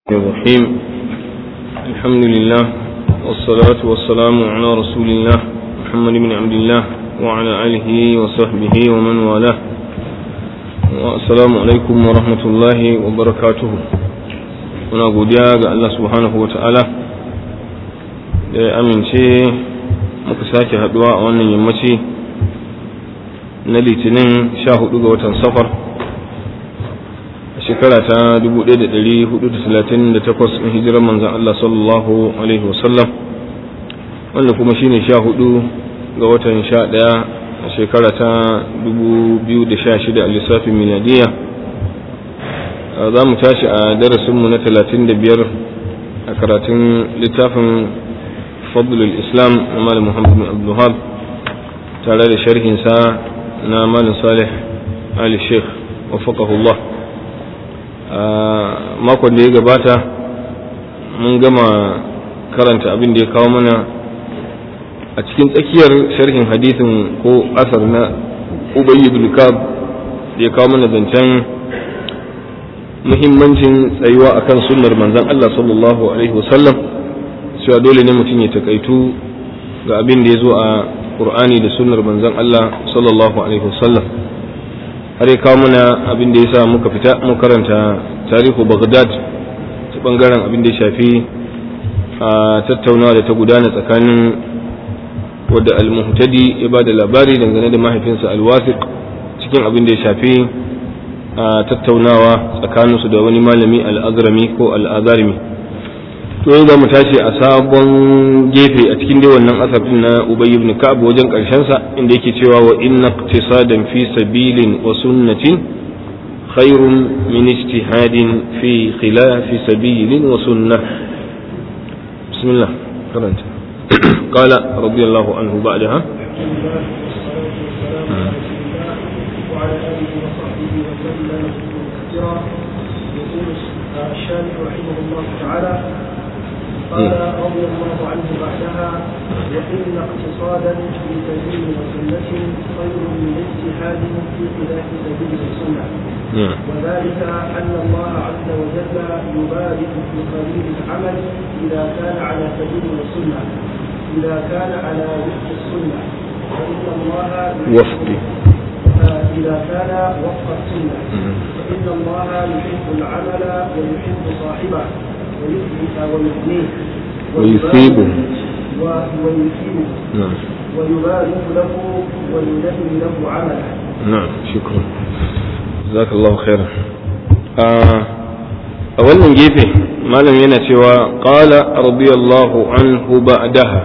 الرحيم الحمد لله والصلاة والسلام على رسول الله محمد بن عبد الله وعلى آله وصحبه ومن والاه والسلام عليكم ورحمة الله وبركاته muna godiya ga Allah subhanahu wa ta'ala da ya amince muka sake haduwa a wannan yammaci na litinin sha hudu ga watan safar shekara ta 1438 in hijirar manzan Allah sallallahu Alaihi wasallam wanda kuma shine sha hudu ga watan sha daya a shekara ta 2016 a lissafin miladiya za mu tashi a darasinmu na 35 a karatun littafin fadlul islam na malam muhammad bin abdullahab tare da sharhinsa na malam salih ali sheikh wafakahullah makon da ya gabata mun gama karanta abin da ya kawo mana a cikin tsakiyar sharhin hadithin ko asar na ubayi ibn kab da ya kawo mana zancen muhimmancin tsayuwa akan sunnar manzon Allah sallallahu alaihi wasallam cewa dole ne mutum ya takaitu ga abin da ya zo a Qur'ani da sunnar manzon Allah sallallahu alaihi wasallam har ya kawo mana abin da ya sa muka fita mu karanta tarihu baghdad ta bangaren abin da ya shafi a tattaunawa da ta gudana tsakanin wadda al-muhtadi ya ba da labari dangane da mahaifinsa al-wasiq cikin abin da ya shafi a tattaunawa tsakaninsu da wani malami al-azrami ko al-azarmi to yau za mu tashi a sabon gefe a cikin dai wannan asar din na ubay ibn ka'ab wajen karshen sa inda yake cewa wa inna iqtisadan fi sabilin wa sunnatin khairun min ijtihadin fi khilafi sabilin wa sunnah bismillah karanta قال رضي الله عنه بعدها وعلى اله وصحبه وسلم كثيرا يقول الشارح رحمه الله تعالى قال رضي الله عنه بعدها وإن اقتصادا في سبيل وسنة خير من اجتهاد في خلاف سبيل السنة وذلك أن الله عز وجل يبارك في قليل العمل إذا كان على سبيل السنة إذا كان على وفق السنة فإن الله وفق إذا كان وفق السنة فإن الله يحب العمل ويحب صاحبه ويثنيه ويثيبه ويثيبه نعم ويبارك له وينمي له عمله نعم شكرا جزاك الله خيرا a wannan gefe malam yana cewa qala radiyallahu anhu ba'daha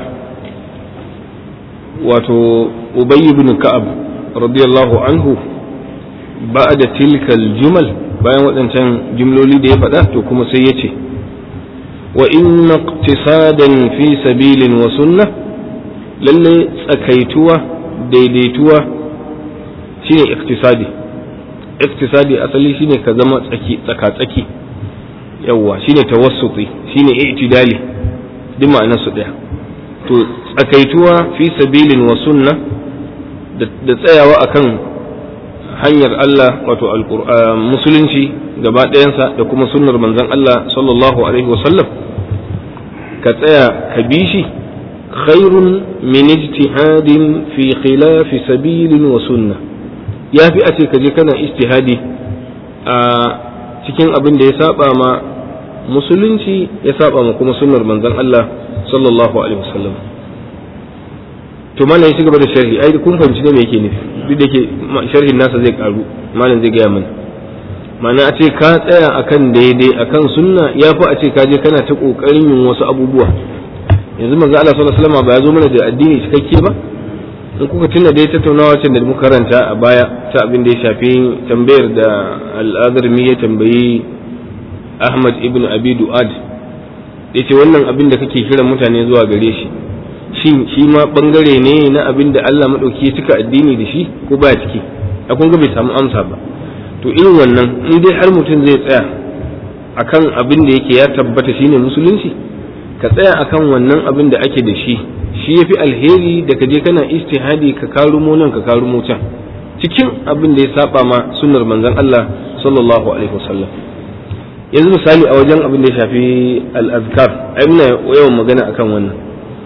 wato ubay ibn ka'ab radiyallahu anhu ba'da tilka jumal bayan waɗancan jumloli da ya faɗa to kuma sai ya ce wa inna iqtisadan fi sabilin wa sunnah lalle tsakaituwa daidaituwa shine iktisadi iktisadi asali shine ka zama tsaki tsaka-tsaki yawwa shine tawassuti shine i'tidali duk ma'anar su daya to tsakaituwa fi sabilin wa sunna da tsayawa akan hanyar Allah wato musulunci gaba ɗayansa da kuma sunnar manzon Allah sallallahu alaihi wa sallam ka tsaya ka bi shi khairun min ijtihadin fi khilafi sabilin wa sunna ya fi a ce ka je kana ijtihadi a cikin abin da ya saba ma musulunci ya saba ma kuma sunnar manzon Allah sallallahu alaihi wasallam to malam ya gaba da sharhi ai kun fahimci ne me yake nufi duk da ke sharhin nasa zai karu malam zai gaya mana ma'ana a ce ka tsaya akan daidai akan sunna ya fi a ce ka je kana ta kokarin yin wasu abubuwa yanzu manzo Allah sallallahu alaihi wasallam ba ya zo mana da addini cikakke ba in kuka tuna dai tattaunawa can da muka karanta a baya ta abin da ya shafi tambayar da al'adarmi ya tambayi Ahmad ibn Abi Du'ad yace wannan abin da kake kiran mutane zuwa gare shi shin shi ma bangare ne na abin da Allah madauki ya cika addini da shi ko baya ciki a kun ga bai samu amsa ba to irin wannan in dai har mutum zai tsaya akan abin da yake ya tabbata shine musulunci ka tsaya akan wannan abin da ake da shi shi ya fi alheri da ka je kana istihadi ka karumo nan ka karumo can cikin abin da ya saba ma sunnar manzon Allah sallallahu alaihi wasallam yanzu misali a wajen abin da ya shafi al-azkar ai muna yawan magana akan wannan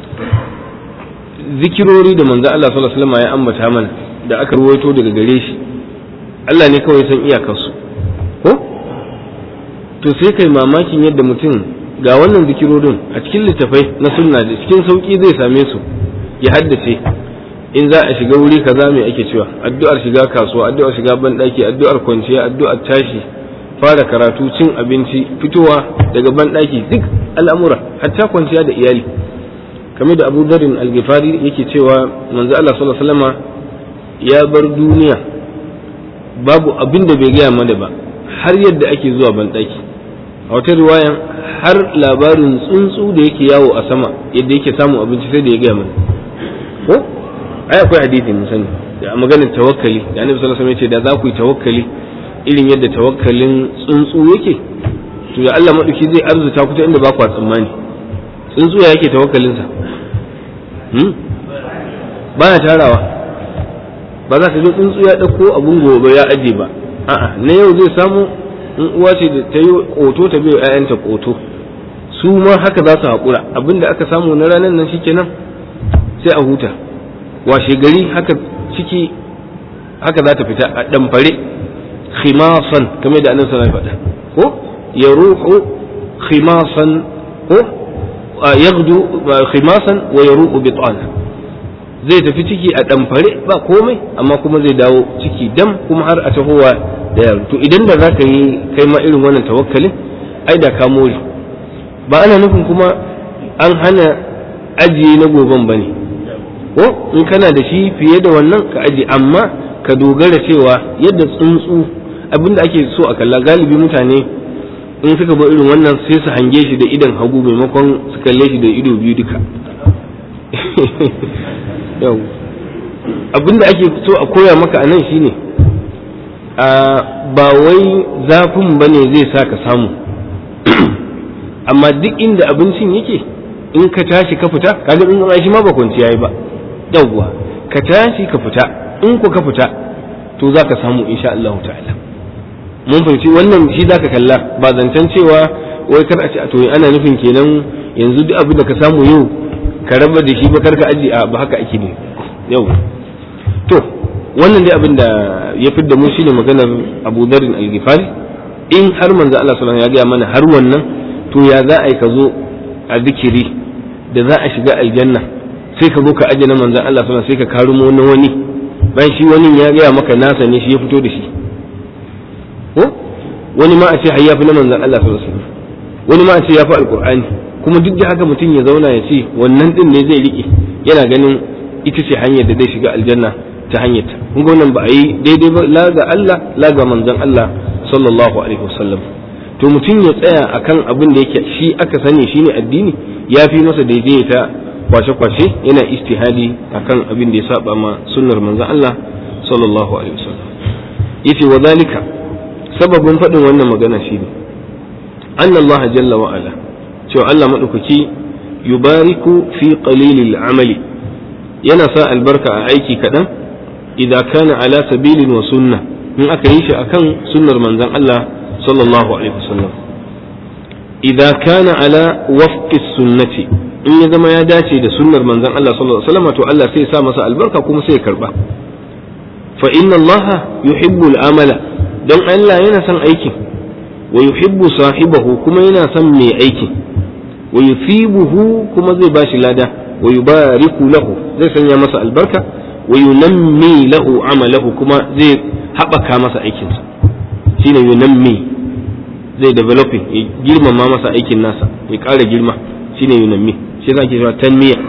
zikirori da manzo Allah sallallahu alaihi wasallam ya ambata mana da aka ruwaito daga gare shi Allah ne kawai san iyakarsu ko to sai kai mamakin yadda mutum ga wannan zikirorin a cikin littafai na sunna da cikin sauki zai same su ya haddace in za a shiga wuri kaza mai ake cewa addu'ar shiga kasuwa addu'ar shiga banɗaki addu'ar kwanciya addu'ar tashi fara karatu cin abinci fitowa daga banɗaki duk al'amura hatta kwanciya da iyali kamar da abu darin algifari yake cewa manzo Allah sallallahu alaihi wasallama ya bar duniya babu abin da bai gaya mana ba har yadda ake zuwa banɗaki a wata riwayan har labarin tsuntsu da yake yawo a sama yadda yake samun abinci sai da ya gaya mana ko ai akwai hadisi mun sani da maganar tawakkali da annabi sallallahu alaihi wasallam ya ce da za ku yi tawakkali irin yadda tawakkalin tsuntsu yake to da Allah madauki zai arzuta ku ta inda ba ku tsammani tsuntsu ya yake tawakkalinsa hmm? baya tarawa ba za ka zo tsuntsu ya ɗauko abun gobe ya aje ba a'a na yau zai samu in uwa ce da ta yi ƙoto ta bai ‘ya'yanta ƙoto su ma haka za su haƙura abinda aka samu na ranar nan shi kenan sai a huta washe gari haka ciki haka za ta fita a ɗamfare khimasan kamar da annabi sallallahu faɗa ko ya ruhu khimasan ko yaghdu khimasan wa yaruhu bitana zai tafi ciki a ɗamfare ba komai amma kuma zai dawo ciki dam kuma har a tahowa da yaro to idan da za ka yi kai ma irin wannan tawakkalin ai da ka more ba ana nufin kuma an hana ajiye na goben ba ne ko in kana da shi fiye da wannan ka ajiye amma ka dogara cewa yadda tsuntsu abinda ake so a kalla galibi mutane in suka bar irin wannan sai su hange shi da idan hagu maimakon su kalle shi da ido biyu duka yau abinda ake so a koya maka a nan shine ba wai zafin ba ne zai sa ka samu amma duk inda abincin yake in ka tashi ka fita kaga in an shi ma ba kwanci yayi ba yawwa ka tashi ka fita in ku ka fita to za ka samu insha Allah ta'ala mun fahimci wannan shi za ka kalla ba zancen cewa wai kar a ce to ana nufin kenan yanzu duk abin da ka samu yau ka raba da shi ba karka aji a ba haka ake ne yau to wannan dai abin da ya fidda mu shine maganar Abu Dharr al-Ghifari in har manzo Allah sallallahu ya gaya mana har wannan to ya za a yi ka zo a zikiri da za a shiga aljanna sai ka zo ka aje na manzo Allah sallallahu sai ka karumo na wani bayan shi wani ya gaya maka nasa ne shi ya fito da shi ko wani ma a ce har yafi na manzo Allah sallallahu alaihi wasallam wani ma a ce yafi alqur'ani kuma duk da haka mutum ya zauna ya ce wannan din ne zai rike yana ganin ita ce hanyar da zai shiga aljanna ta hanyar ta kun ga wannan ba a yi daidai ba la ga Allah la ga manzon Allah sallallahu alaihi wasallam to mutum ya tsaya akan abin da yake shi aka sani shine addini ya fi masa daidai ta kwashe-kwashe yana istihadi akan abin da ya saba ma sunnar manzon Allah sallallahu alaihi wasallam yace wa zalika sababin faɗin wannan magana shine anna Allah jalla wa ala cewa Allah maɗaukaki yubariku fi qalilil amali yana sa albarka a aiki kaɗan idan kana ala sabilin wa sunna in aka yi shi akan sunnar manzon Allah sallallahu alaihi wasallam idan kana ala wafqi sunnati in ya zama ya dace da sunnar manzon Allah sallallahu alaihi wasallam to Allah sai ya sa masa albarka kuma sai ya karba fa inna Allah yuhibbul amala don Allah yana son aikin wa yuhibbu sahibahu kuma yana son mai aikin wa yusibuhu kuma zai bashi lada wa yubariku lahu zai sanya masa albarka wa yunammi lahu amalahu kuma zai haɓaka masa aikinsa shine yunammi zai developing ya girmama masa aikin nasa ya ƙara girma shine yunammi shi za ke cewa tanmiya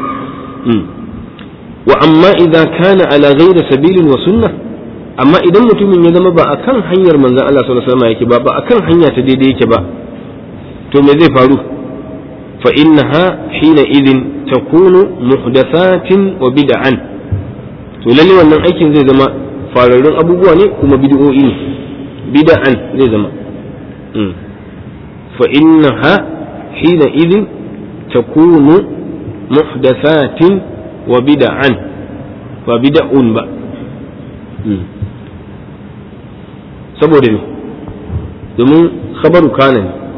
wa amma idan kana ala ghairi sabilin wa sunnah amma idan mutumin ya zama ba akan hanyar manzon Allah sallallahu alaihi wasallam yake ba ba akan hanya ta daidai yake ba to me zai faru fa innaha hina idin takunu muhdathatin wa bid'an to lalle wannan aikin zai zama fararrun abubuwa ne kuma bid'o'i ne bid'an zai zama fa innaha hina idin takunu muhdathatin wa bid'an ba bid'un ba saboda ne domin khabaru kana ne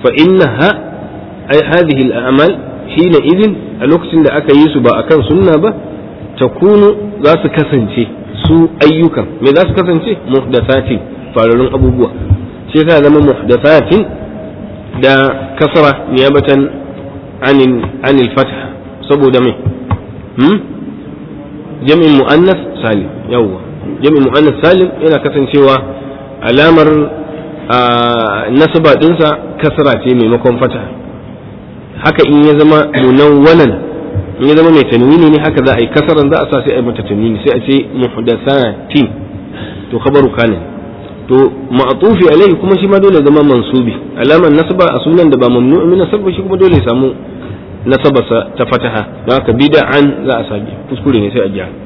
fa innaha ay hadhihi al-a'mal hina idin a lokacin da aka yi su ba akan sunna ba takunu za su kasance su ayyukan me za su kasance muhdathatin fararun abubuwa shi yasa zama muhdathatin da kasra niyabatan anil anil fath saboda me hmm jami'in muannas salim yawwa jami'in muannas salim yana kasancewa alamar nasaba dinsa kasra ce maimakon fata haka in ya zama munawwalan in ya zama mai tanwini ne haka za a yi kasaran za a sa sai a yi mata tanwini sai a ce muhdathatin to khabaru kana to ma'tufi alaihi kuma shi ma dole zama mansubi alaman nasaba a sunan da ba mamnu min nasaba shi kuma dole ya samu nasabarsa ta fataha don haka bid'an za a sage kuskure ne sai a gyara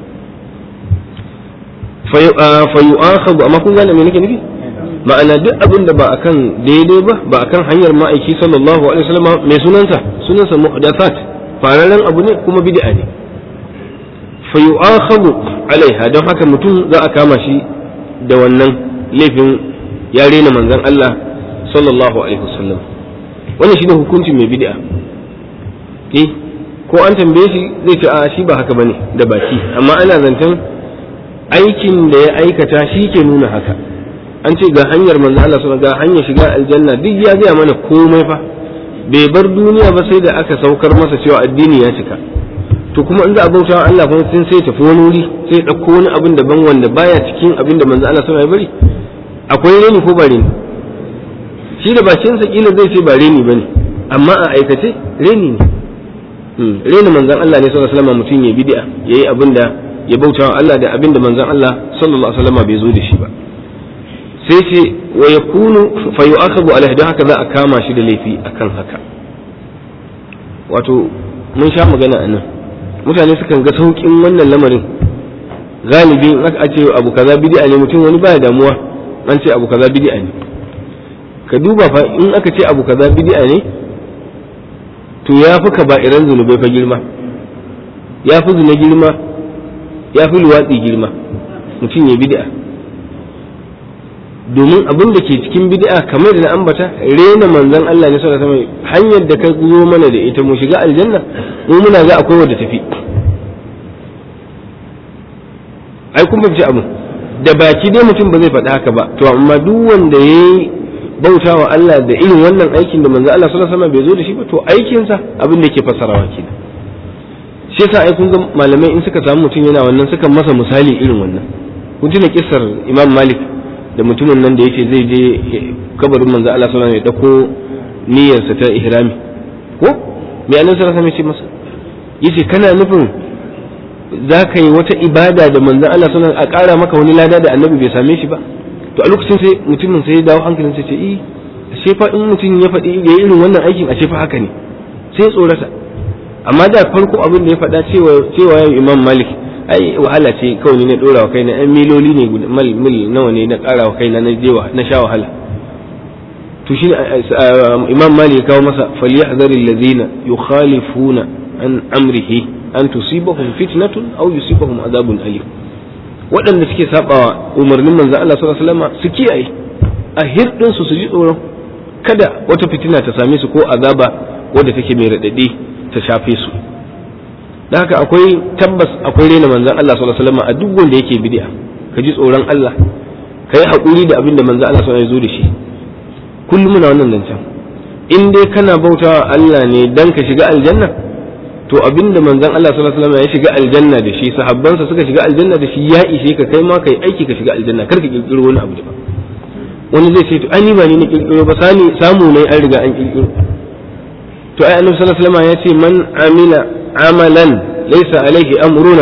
fa yu'akhadhu amma kun gane me nake nufi ma'ana duk abin da ba akan daidai ba ba akan hanyar ma'aiki sallallahu alaihi wasallam mai sunansa sunansa muhdathat fararen abu ne kuma bid'a ne fa yu'akhadhu alaiha don haka mutum za a kama shi da wannan laifin ya rena manzon Allah sallallahu alaihi wasallam wannan shine hukuncin mai bid'a eh ko an tambaye shi zai ce a shi ba haka bane da baki amma ana zancen aikin da ya aikata shi ke nuna haka an ce ga hanyar manzo Allah sallallahu ga hanyar shiga aljanna duk ya gaya mana komai fa bai bar duniya ba sai da aka saukar masa cewa addini ya cika to kuma in za a bauta Allah kuma sun sai tafi wani wuri sai ɗauko wani abin daban wanda baya cikin abin da manzo Allah sallallahu alaihi bari akwai reni ko ba reni shi da bakin sa kila zai ce ba reni bane amma a aikace reni ne reni manzon Allah ne sallallahu alaihi wasallam mutum ya bid'a yayi abin da ya bauta wa Allah da abin da manzon Allah sallallahu alaihi wasallam bai zo da shi ba sai ce wa yakunu fa yu'akhadhu alaihi don haka za a kama shi da laifi akan haka wato mun sha magana a nan mutane sukan ga saukin wannan lamarin galibi in aka ce abu kaza bid'a ne mutum wani baya damuwa an ce abu kaza bid'a ne ka duba fa in aka ce abu kaza bid'a ne to ya fi kaba'iran zunubai fa girma ya fi zina girma ya fi luwatsi girma mutum ya bid'a domin abin da ke cikin bid'a kamar da na ambata rena manzon Allah ne sallallahu alaihi wasallam hanyar da ka zo mana da ita mu shiga aljanna mu muna ga akwai wadda tafi ai kun fahimci abu da baki dai mutum ba zai faɗi haka ba to amma duk wanda yayi bauta wa Allah da irin wannan aikin da manzon Allah sallallahu alaihi wasallam bai zo da shi ba to aikinsa abin da yake fassarawa kenan shi yasa ai kun ga malamai in suka samu mutum yana wannan suka masa misali irin wannan kun tuna kissar Imam Malik da mutumin nan da yake zai je kabarin manzo Allah sallallahu alaihi wasallam ya dauko niyyarsa ta ihrami ko me annabi sallallahu alaihi wasallam ya ce masa yace kana nufin za ka yi wata ibada da manzo Allah sallallahu alaihi a ƙara maka wani lada da annabi bai same shi ba to a lokacin sai mutumin sai ya dawo hankalin sai ce eh ashe fa in mutum ya faɗi ya irin wannan aikin ashe fa haka ne sai ya tsorata amma da farko abin da ya faɗa cewa cewa Imam Malik ai wahala ce kawai ne na dora wa kaina ɗan miloli ne mil mil nawa ne na ƙara wa kaina na je na sha wahala to shi imam mali ya kawo masa falyahzar allazina yukhalifuna an amrihi an tusibahum fitnatun aw yusibahum adabun alim waɗanda suke sabawa umarnin manzo Allah sallallahu alaihi wasallam su kiyaye a hirdin su su ji tsoron kada wata fitina ta same su ko azaba wadda take mai radadi ta shafe su da haka akwai tabbas akwai rena manzan Allah sallallahu alaihi wasallam a duk wanda yake bid'a ka ji tsoron Allah ka yi haƙuri da abin da manzan Allah sallallahu alaihi wasallam ya zo da shi kullum muna wannan zancen in dai kana bautawa Allah ne dan ka shiga aljanna to abin da manzan Allah sallallahu alaihi wasallam ya shiga aljanna da shi sahabbansa suka shiga aljanna da shi ya ishe ka kai ma kai aiki ka shiga aljanna kar ka kirkiro wani abu daban wani zai ce to ai ni ba ni na kirkiro ba sani samu ne an riga an kirkiro to ai annabi sallallahu alaihi wasallam ya ce man amila amalan laysa alaihi amruna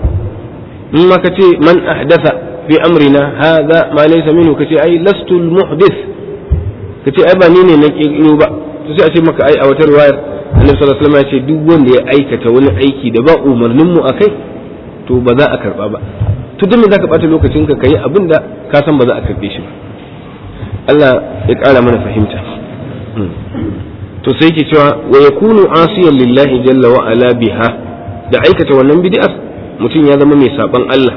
in ma kace man ahdatha fi amrina hadha ma laysa minhu kace ai lastu almuhdith kace ai ba ni ne na kirkiro ba to sai a ce maka ai a wata riwayar annabi sallallahu alaihi wasallam ya ce duk wanda ya aikata wani aiki da ba umarnin mu akai to ba za a karba ba to duk me zaka bata lokacin ka kai abinda ka san ba za a karbe shi ba Allah ya kara mana fahimta to sai ke cewa wa yakunu asiyan lillahi jalla wa ala biha da aikata wannan bid'ar mutum ya zama mai saban Allah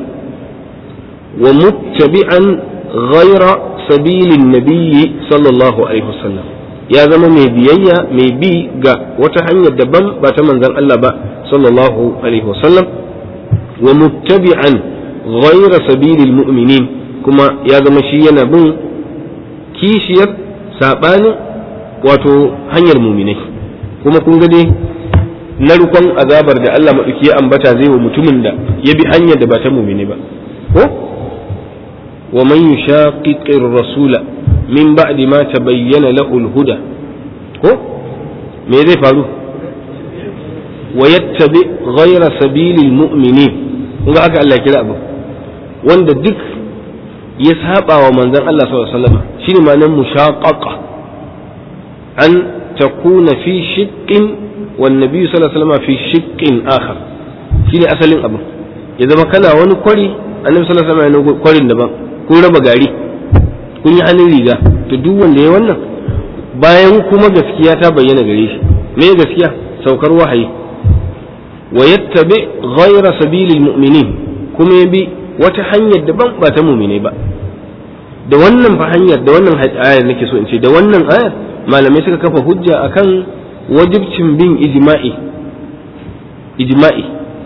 wa muttabi'an ghayra sabilin nabiyyi sallallahu alaihi wasallam ya zama mai biyayya mai bi ga wata hanyar daban ba ta manzon Allah ba sallallahu alaihi wasallam wa muttabi'an ghayra sabilil mu'minin kuma ya zama shi yana bin kishiyar sabanin wato hanyar muminai kuma kun ga dai narkon azabar da Allah maɗauki ya ambata zai wa mutumin da ya bi hanyar da ba ta muminai ba ko wa man yushaqiqir rasula min ba'di ma tabayyana lahu al-huda ko me zai faru wa yattabi ghayra sabilil mu'minin kun ga aka Allah kira abu wanda duk ya saba wa manzon Allah sallallahu alaihi wasallam shine ma'anar mushaqaqa an takuna fi shiqqin wan nabi sallallahu alaihi wasallam fi shiqqin akhar shine asalin abu ya zama kana wani kwari annabi sallallahu alaihi wasallam yana kwarin daban kun raba gari kun yi hannun riga to duk wanda ya wannan bayan kuma gaskiya ta bayyana gare shi me gaskiya saukar wahayi wa yattabi ghayra sabilil mu'minin kuma ya bi wata hanyar daban ba ta mu'mine ba da wannan fa hanyar da wannan ayar nake so in ce da wannan ayar malamai suka kafa hujja akan wajibcin bin ijma'i ijma'i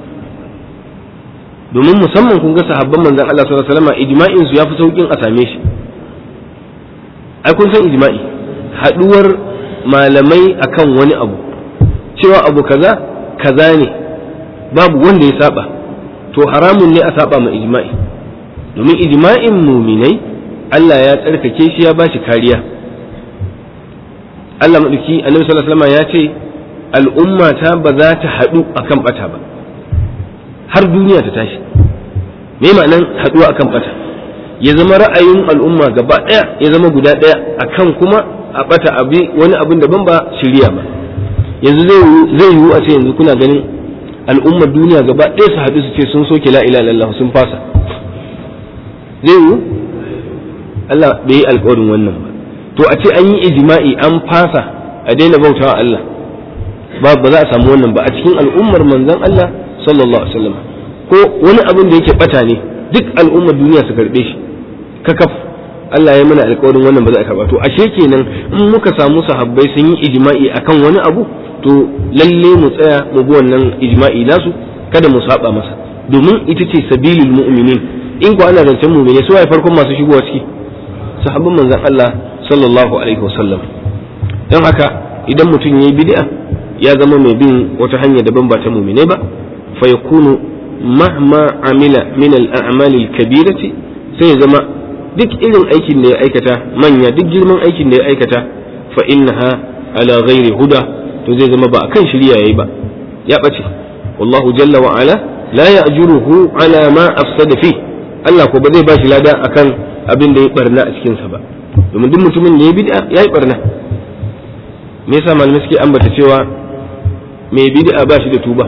domin musamman kun ga sahabban manzon Allah sallallahu alaihi wasallam ijma'in su yafi saukin a same shi ai kun san ijma'i haduwar malamai akan wani abu cewa abu kaza kaza ne babu wanda ya saba to haramun ne a saba ma ijma'i domin ijma'in muminai Allah ya tsarkake shi ya bashi kariya Allah maɗauki annabi sallallahu alaihi wasallam ya ce al'umma ta ba za ta haɗu akan bata ba har duniya ta tashi me ma'anan haɗuwa akan bata ya zama ra'ayin al'umma gaba ɗaya ya zama guda ɗaya akan kuma a bata abi wani abin daban ba shirya ba yanzu zai yiwu a ce yanzu kuna ganin al'ummar duniya gaba ɗaya su haɗu su ce sun soke la ilaha illallah sun fasa zai yiwu Allah bai yi alƙawarin wannan ba to a ce an yi ijma'i an fasa a daina bautawa Allah ba ba za a samu wannan ba a cikin al'ummar manzon Allah sallallahu alaihi wasallam ko wani abin da yake bata ne duk al'ummar duniya su karbe shi kakaf Allah ya mana alƙawarin wannan ba za a karba to ashe kenan in muka samu sahabbai sun yi ijma'i akan wani abu to lalle mu tsaya mu bi wannan ijma'i nasu kada mu saba masa domin ita ce sabilul mu'minin in ko ana zancen mu'mini su waye farkon masu shigowa ciki sahabban manzon Allah sallallahu alaihi wasallam don haka idan mutum ya yi bid'a ya zama mai bin wata hanya daban ba ta mumine ba fa yakunu mahma amila min al-a'mal al-kabirati sai ya zama duk irin aikin da ya aikata manya duk girman aikin da ya aikata fa innaha ala ghairi huda to zai zama ba akan shirya yayi ba ya bace wallahu jalla wa ala la ya'juruhu ala ma afsada fi Allah ko ba zai bashi lada akan abin da ya barna a cikin sa ba domin duk mutumin da ya bid'a ya yi barna me yasa malamai suke ambata cewa mai bid'a ba shi da tuba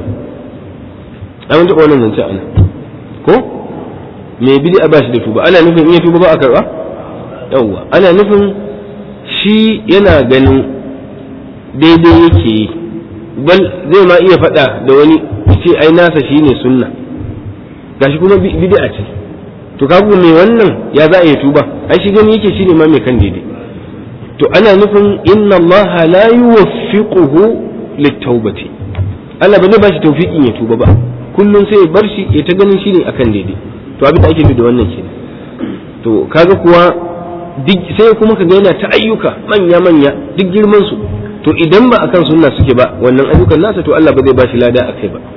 an taɓa wannan zance ana ko mai bid'a ba shi da tuba ana nufin in ya tuba ba a karɓa yawwa ana nufin shi yana ganin daidai yake yi bal zai ma iya faɗa da wani ce ai nasa shine sunna gashi kuma bid'a ce to kagu mai wannan ya za a yi tuba ai shi gani yake shine ma mai kan daidai to ana nufin inna Allah la yuwaffiquhu lit-taubati Allah ba zai bashi tawfiqin ya tuba ba kullum sai ya bar shi ya ta ganin shine akan daidai to abin da ake nufi da wannan kenan to kaga kuwa sai kuma ka ga yana ta ayyuka manya manya duk girman su to idan ba akan sunna suke ba wannan ayyukan nasa to Allah ba zai bashi lada akai ba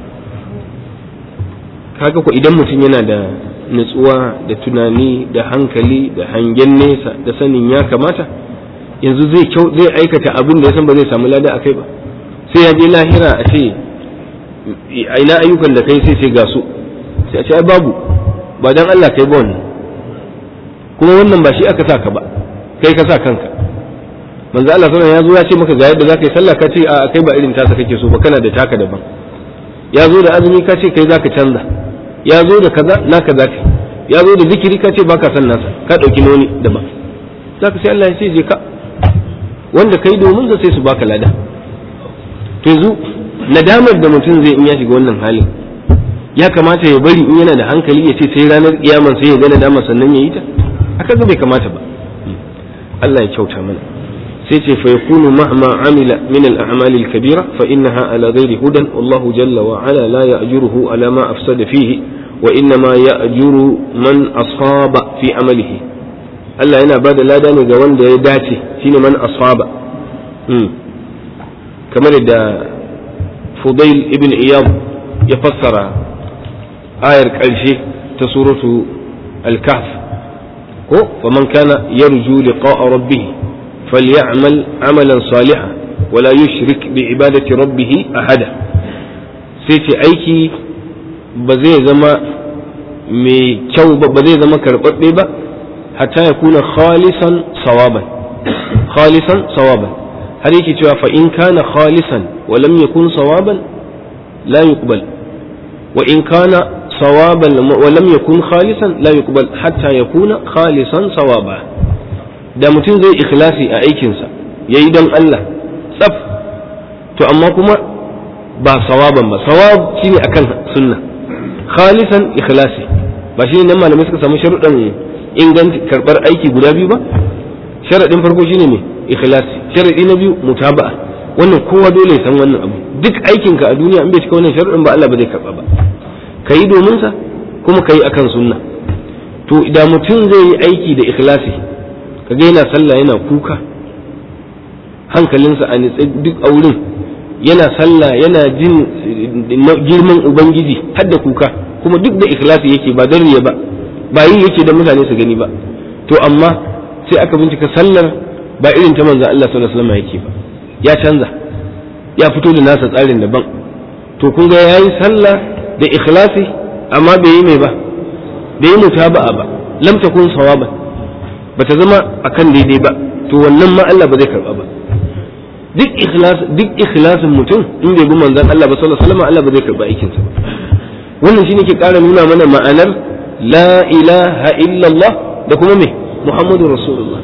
kaga ko idan mutum yana da nutsuwa da tunani da hankali da hangen nesa da sanin ya kamata yanzu zai kyau zai aikata abin da ya san ba zai samu lada akai ba sai ya je lahira a ce ina ayyukan da kai sai sai ga su sai a ce ai babu ba dan Allah kai ba wannan kuma wannan ba shi aka sa ka ba kai ka sa kanka manzo Allah sallallahu ya zo ya ce maka ga yadda zaka yi sallah ka ce a kai ba irin tasa kake so ba kana da taka daban ya zo da azumi ka ce kai zaka canza ya zo da kaza naka zaka ya zo da zikiri ka ce baka son nasa ka dauki noni daban zaka sai Allah ya ce je ka wanda kai domin da sai su baka lada to yanzu nadamar da mutum zai in ya shiga wannan halin ya kamata ya bari in yana da hankali ya ce sai ranar kiyaman sai ya ga nadama sannan ya yi ta haka bai kamata ba Allah ya kyauta mana sai ce fa yakunu mahma amila min al-a'mal al-kabira fa innaha ala ghairi hudan wallahu jalla wa ala la ya'juruhu ala ma afsada fihi wa innama ya'juru man asaba fi amalihi Allah yana bada lada ne ga wanda ya dace shine man asaba kamar da Fudail ibn Iyad ya fassara ayar ƙarshe ta suratu al-kahf ko faman kana yarju liqa'a rabbih falyamal amalan salihan wala yushrik bi ibadati rabbih ahada sai ce aiki ba zai zama mai kyau ba ba zai zama karɓaɓɓe ba hatta ya kuna khalisan sawaban khalisan sawaban har yake cewa fa in kana khalisan wa lam yakun sawaban la yuqbal wa in kana sawaban wa lam yakun khalisan la yuqbal hatta yakuna khalisan sawaba da mutum zai ikhlasi a aikinsa yayi don Allah tsaf to amma kuma ba sawaban ba sawab shine akan sunna khalisan ikhlasi ba shi nan malamai suka samu sharuɗan inganci karɓar aiki guda biyu ba sharaɗin farko shine ne ikhlasi sharaɗi na biyu mutaba'a wannan kowa dole ya san wannan abu duk aikinka a duniya in bai cika wannan sharuɗin ba Allah ba zai karɓa ba ka yi domin sa kuma ka yi akan sunna to da mutum zai yi aiki da ikhlasi kaga yana sallah yana kuka hankalinsa a nitse duk a wurin yana sallah yana jin girman ubangiji har da kuka kuma duk da ikhlasi yake ba don riya ba ba yi yake da mutane su gani ba to amma sai aka bincika sallar ba irin ta manzon Allah sallallahu alaihi wasallam yake ba ya canza ya fito da nasa tsarin daban to kun ga yayi sallah da ikhlasi amma bai yi mai ba bai yi mutaba'a ba lam takun sawaba bata zama akan daidai ba to wannan ma Allah ba zai karba ba duk ikhlas duk ikhlasin mutum in bai bi manzon Allah ba sallallahu alaihi wasallam Allah ba zai karba aikin sa wannan shine ke ƙara nuna mana ma'anar la ilaha illallah da kuma me muhammadu rasulullah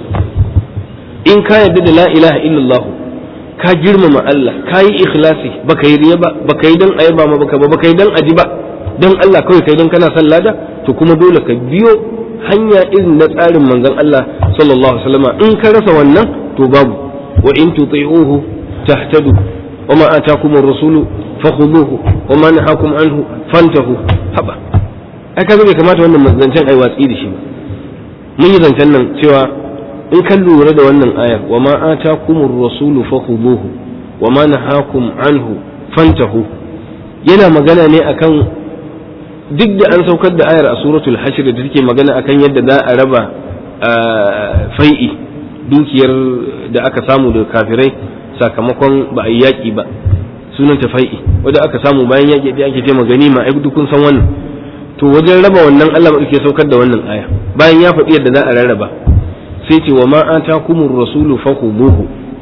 in ka yarda da la ilaha illallah ka girmama Allah ka yi ikhlasi baka yi riya ba baka yi dan ayaba ma baka ba baka yi dan aji ba dan Allah kawai kai dan kana son lada to kuma dole ka biyo hanya irin na tsarin manzon Allah sallallahu alaihi wasallam in ka rasa wannan to babu wa in tuti'uhu tahtadu wa ma atakum ar-rasulu fakhuduhu wa ma nahakum anhu fantahu haba ai kaga bai kamata wannan zancen ai watsi da shi ba mun yi zancen nan cewa in kan lura da wannan ayar wa ma atakumur rasulu fakhuduhu wa ma nahakum anhu fantahu yana magana ne akan duk da an saukar da ayar a suratul hashr da take magana akan yadda za a raba fai'i dukiyar da aka samu da kafirai sakamakon ba a yi yaƙi ba sunan ta fai'i wanda aka samu bayan yaƙi da ake taimaka ganima ai duk kun san wannan to wajen raba wannan Allah ke saukar da wannan aya bayan ya faɗi yadda za a rarraba sai ce wa ma atakumur rasulu fakhuduhu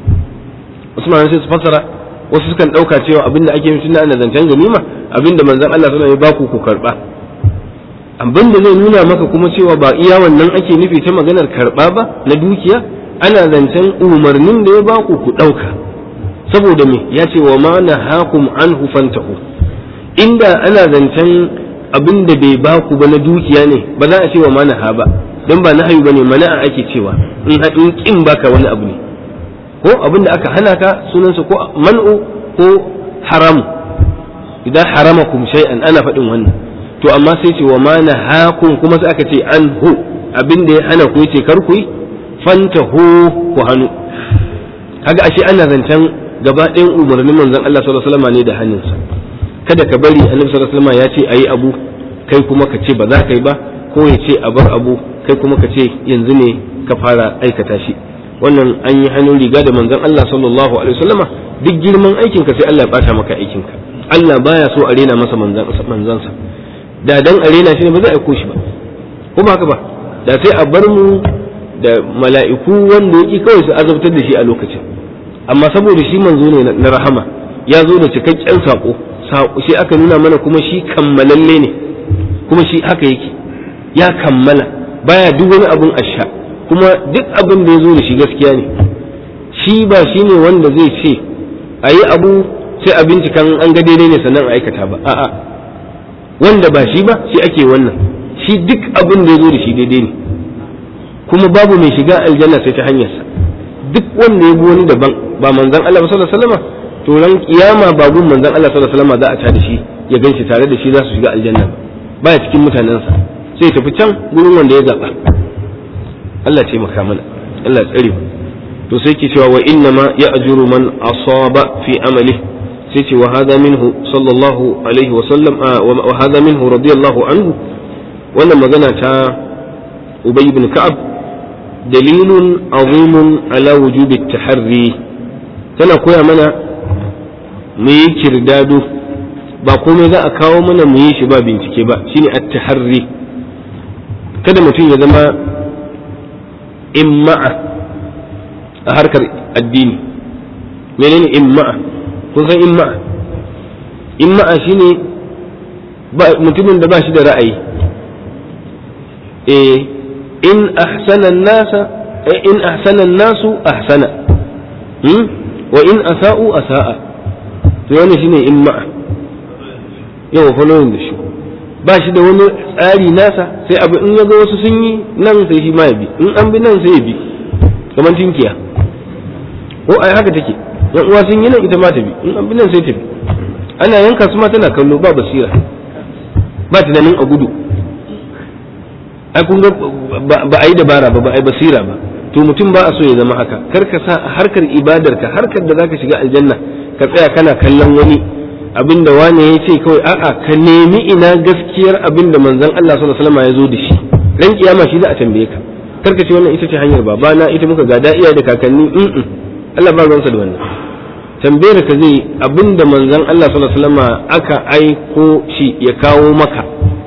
Usman sai su fassara wasu sukan ɗauka cewa abinda ake yi tunda ana zancen ganima abinda manzon Allah sallallahu alaihi wasallam ya baku ku karba abinda zai nuna maka kuma cewa ba iya wannan ake nufi ta maganar karba ba na dukiya ana zancen umarnin da ya baku ku ɗauka saboda me ya ce wa ma nahakum anhu fantahu inda ana zancen abin da bai baku ba na dukiya ne ba za a ce wa manaha ba don ba nahayu ba ne mana'a ake cewa in in kin baka wani abu ne ko abin da aka hana ka sunansa ko man'u ko haramu idan haramakum shay'an ana faɗin wannan to amma sai ce wa manahakum kuma sai aka ce anhu abin da ya hana ku yace kar ku yi fantahu ku hannu kaga ashe ana zancen gaba ɗayan umarnin manzon Allah sallallahu alaihi wasallam ne da hannunsa kada ka bari annabi sallallahu alaihi wasallam ya ce ayi abu kai kuma ka ce ba za ka yi ba ko ya ce a bar abu kai kuma ka ce yanzu ne ka fara aikata shi wannan an yi hannun riga da manzon Allah sallallahu alaihi wasallam duk girman aikinka sai Allah ya bata maka aikinka Allah baya so a rena masa manzansa da dan a rena shi ne ba za a aiko shi ba ko ba haka ba da sai a bar mu da mala'iku wanda yake kawai su azabtar da shi a lokacin amma saboda shi manzo ne na rahama ya zo da cikakken sako sai aka nuna mana kuma shi kammalalle ne kuma shi haka yake ya kammala baya duk wani abun asha kuma duk abin da ya zo da shi gaskiya ne shi ba shi ne wanda zai ce a yi abu sai a bincikan an ga daidai ne sannan a aikata ba a'a wanda ba shi ba shi ake wannan shi duk abin da ya zo da shi daidai ne kuma babu mai shiga aljanna sai ta hanyarsa duk wanda ya bi wani daban ba manzon Allah sallallahu alaihi wasallam to ran kiyama ba gun manzon Allah sallallahu alaihi wasallam za a tada shi ya ganshi tare da shi za su shiga aljanna ba baya cikin mutanensa sai tafi can gurin wanda ya zaba Allah ce maka mana Allah tsare mu to sai ke cewa wa inna ma ya'juru man asaba fi amali sai ce wa hadha minhu sallallahu alaihi wa sallam wa hadha minhu radiyallahu anhu wannan magana ta Ubay ibn Ka'ab dalilun azimun ala wujubi taharri tana koya mana mu yi kirdado ba komai za a kawo mana mu yi shi ba bincike ba shine at-taharri kada mutum ya zama imma'a a harkar addini menene imma'a kun san imma'a imma'a shine mutumin da ba shi da ra'ayi eh in ahsana nasa in ahsana nasu ahsana wa in asa'u asa'a to wannan shine imma'a yau following da shi ba shi da wani tsari nasa sai abu in ya ga wasu sun yi nan sai shi ma ya bi in an bi nan sai ya bi kamar tinkiya ko ai haka take yan uwa sun yi nan ita ma ta bi in an bi nan sai ta bi ana yanka su ma tana kallo ba basira ba tunanin a gudu ai kun ga ba a yi dabara ba ba a yi basira ba to mutum ba a so ya zama haka kar ka sa harkar ibadarka harkar da zaka shiga aljanna ka tsaya kana kallon wani abinda wane ya ce kawai a'a ka nemi ina gaskiyar abinda manzon Allah sallallahu alaihi wasallam ya zo da shi ran kiyama shi za a tambaye ka karka ce wannan ita ce hanyar babana ita muka gada iya da kakanni in Allah ba ruwansa da wannan tambayar ka zai abinda manzon Allah sallallahu alaihi wasallam aka aiko shi ya kawo maka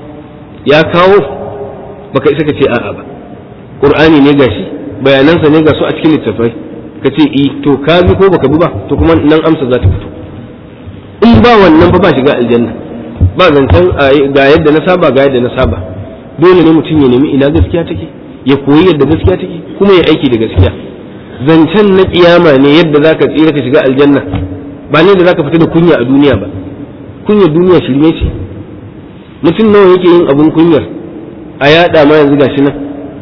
ya kawo baka isa ka ce a'a ba qur'ani ne gashi bayanansa ne ga su a cikin littattafai ka ce i to ka bi ko baka bi ba to kuma nan amsa za ta fito in ba wannan ba ba shiga aljanna ba zancen ga yadda na saba ga yadda na saba dole ne mutum ya nemi ina gaskiya take ya koyi yadda gaskiya take kuma ya aiki da gaskiya zancen na kiyama ne yadda zaka tsira ka shiga aljanna ba ne da zaka fita da kunya a duniya ba kunyar duniya shirme ce mutum nawa yake yin abun kunyar a yada ma yanzu gashi nan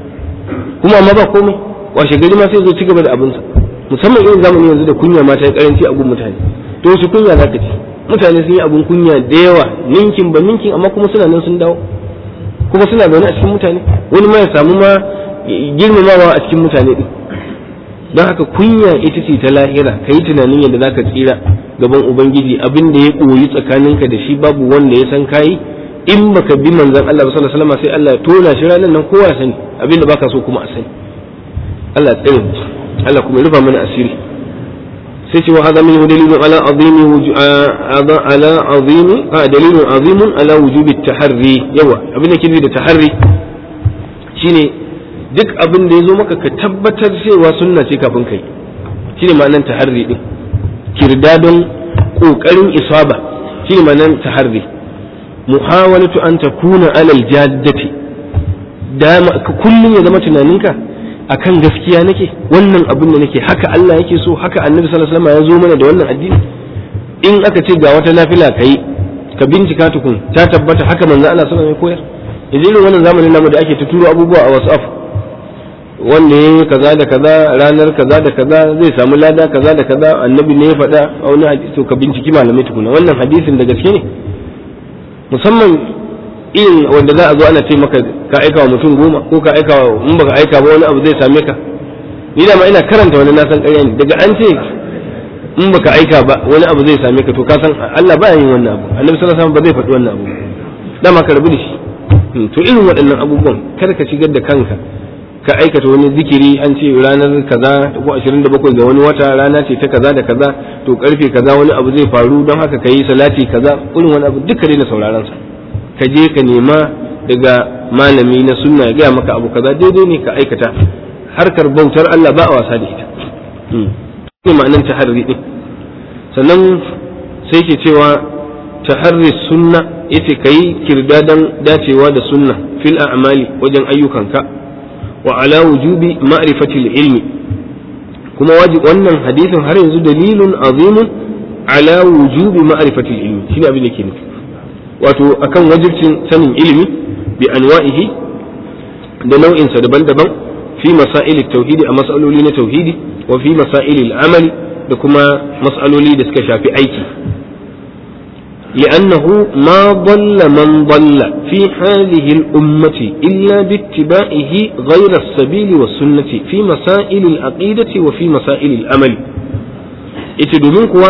kuma amma ba komai washe gari ma sai zo ci gaba da abinsa musamman irin zamani yanzu da kunya ma ta yi karanci a gun mutane to su kunya za ka ci mutane sun yi abun kunya da yawa ninkin ba ninkin amma kuma suna nan sun dawo kuma suna zaune a cikin mutane wani ma ya samu ma girmamawa a cikin mutane din don haka kunya ita ce ta lahira ka yi tunanin yadda za ka tsira gaban ubangiji abin da ya koyi tsakaninka da shi babu wanda ya san kayi in baka bi manzon Allah sallallahu alaihi wasallam sai Allah ya tona shi ranar nan kowa ya sani abin da baka so kuma a sani Allah ya tsare mu Allah kuma ya rufa mana asiri sai ce wa hada min dalilun ala azimi ala azimi a dalilun azimun ala wujubi taharri yawa abin da ke da taharri shine duk abin da ya zo maka ka tabbatar cewa sunna ce kafin kai shine ma'anar taharri din kirdadon kokarin isaba shine ma'anar taharri muhawalatu an takuna alal jaddati da kullum ya zama tunaninka akan gaskiya nake wannan abin da nake haka Allah yake so haka Annabi sallallahu alaihi wasallam ya zo mana da wannan addini in aka ce ga wata nafila kai ka bincika tukun ta tabbata haka manzo Allah sallallahu alaihi wasallam ya koyar yanzu irin wannan zamanin namu da ake ta turo abubuwa a WhatsApp wanda ya yi kaza da kaza ranar kaza da kaza zai samu lada kaza da kaza annabi ne ya faɗa a wani hadisi to ka binciki malamai tukuna wannan hadisin da gaske ne musamman irin wanda za a zo ana ce maka ka aika wa mutum goma ko ka aika wa in baka aika ba wani abu zai same ka ni da ma ina karanta wani nasan ƙarya ne daga an ce in baka aika ba wani abu zai same ka to ka san Allah ba yin wannan abu annabi sallallahu alaihi wasallam ba zai faɗi wannan abu dama ka rabu da shi to irin waɗannan abubuwan kar ka shigar da kanka ka aikata wani zikiri an ce ranar kaza ko 27 ga wani wata rana ce ta kaza da kaza to karfe kaza wani abu zai faru don haka ka yi salati kaza irin wani abu duka daina sauraron sa ka je ka nema daga malami na sunna ya gaya maka abu kaza daidai ne ka aikata harkar bautar Allah ba a wasa da ita ne ma'anar taharri din sannan sai ke cewa taharri sunna yace kai kirdadan dacewa da sunna fil a'mali wajen ayyukanka wa ala wujubi ma'rifati ilmi kuma wajib wannan hadisin har yanzu dalilun azimun ala wujubi ma'rifati ilmi shine abin da ke nufi wato akan wajibcin sanin ilimi bi anwa'ihi da nau'insa daban-daban fi masail tauhidi a mas'aloli na tauhidi wa fi masail amali da kuma mas'aloli da suka shafi aiki لأنه ما ضل من ضل في هذه الأمة إلا باتباعه غير السبيل والسنة في مسائل العقيدة وفي مسائل الأمل اتدومين كوا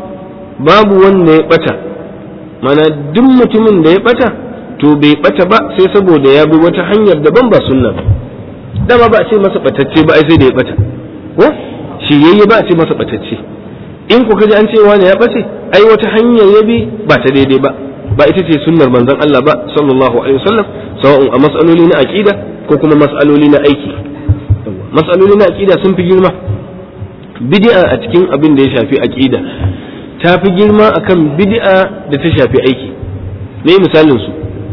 باب وان يبتا mana duk mutumin da ya bata to bai bata ba sai saboda ya bi wata hanyar daban ba sunna ba dama ba a ce masa batacce ba ai sai da ya bata ko shiryayye ba a ce masa batacce in ku kaji an ce wani ya bace ai wata hanyar ya bi ba ta daidai ba ba ita ce sunnar manzon Allah ba sallallahu alaihi wasallam sawa'un a mas'aloli na aqida ko kuma mas'aloli na aiki mas'aloli na aqida sun fi girma bid'a a cikin abin da ya shafi aqida ta fi girma akan bid'a da ta shafi aiki me misalin su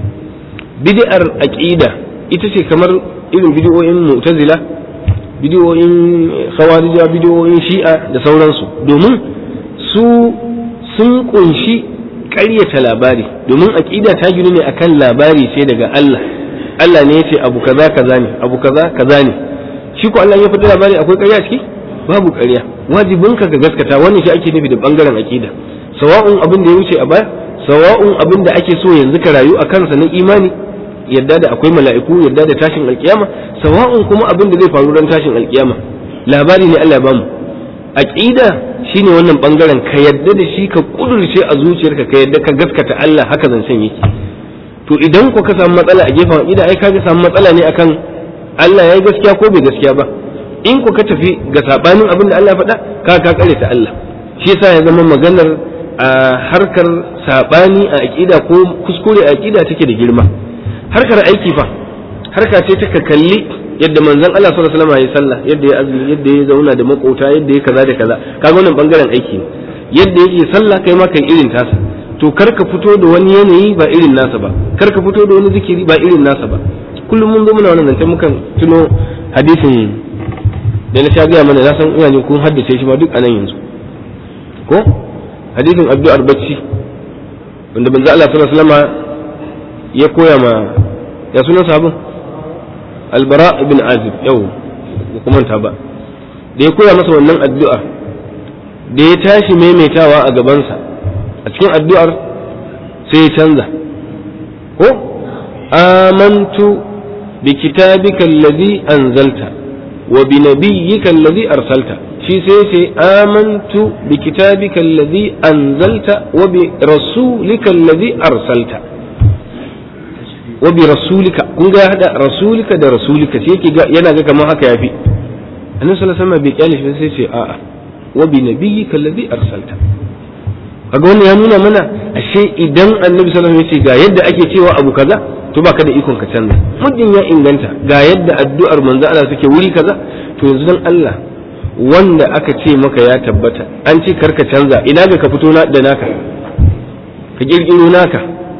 bid'ar aqida ita ce kamar irin bid'o'in mu'tazila bidiyoyin khawarija bidiyoyin shi'a da sauransu domin su sun kunshi ƙaryata labari domin aƙida ta ginu ne akan labari ce daga Allah Allah ne ya ce abu kaza kaza ne abu kaza kaza ne shi ko Allah ya fita labari akwai ƙarya ciki babu ƙarya wajibin ka ga gaskata wannan shi ake nufi da bangaren aƙida sawa'un abin da ya wuce a baya sawa'un abin da ake so yanzu ka rayu a kansa na imani yadda da akwai mala'iku yadda da tashin alkiyama sawa'un kuma abin da zai faru ran tashin alkiyama labari ne Allah ya bamu aqida shine wannan bangaren ka yadda da shi ka kudurce a zuciyarka ka yadda ka gaskata Allah haka zancen yake to idan ku ka samu matsala a gefen aqida ai ka samu matsala ne akan Allah yayi gaskiya ko bai gaskiya ba in ku ka tafi ga sabanin abin da Allah ya faɗa ka ka kare ta Allah shi yasa ya zama maganar a harkar sabani a aqida ko kuskure a aqida take da girma harkar aiki fa harka ce ta kalli yadda manzon Allah sallallahu alaihi wasallam ya sallah yadda ya azumi yadda ya zauna da makota yadda ya kaza da kaza kaga wannan bangaren aiki ne yadda yake sallah kai ma kai irin tasa to kar ka fito da wani yanayi ba irin nasa ba kar ka fito da wani zikiri ba irin nasa ba kullum mun zo muna wannan zance mukan tuno hadisin da na sha gaya mana na san ina jin kun haddace shi ma duk anan yanzu ko hadisin addu'ar bacci wanda manzo Allah sallallahu alaihi wasallam ya koya ma ya sunan sabon albara ibn azib yau ba kuma ta ba da ya koya masa wannan addu'a da ya tashi maimaitawa a gabansa a cikin addu'ar sai ya canza ko amantu bi kitabika allazi anzalta wa bi nabiyyika allazi arsalta shi sai ce amantu bi kitabika allazi anzalta wa bi rasulika allazi arsalta wa bi rasulika kun ga ya hada rasulika da rasulika sai yake yana ga kamar haka yafi annabi sallallahu alaihi wasallam bai kyale shi sai ce a'a wa bi nabiyyika alladhi arsalta kaga wannan ya nuna mana ashe idan annabi sallallahu alaihi wasallam ya ce ga yadda ake cewa abu kaza to baka da ikon ka canza muddin ya inganta ga yadda addu'ar manzo Allah take wuri kaza to yanzu dan Allah wanda aka ce maka ya tabbata an ce karka canza ina ga ka fito da naka ka kirkiro naka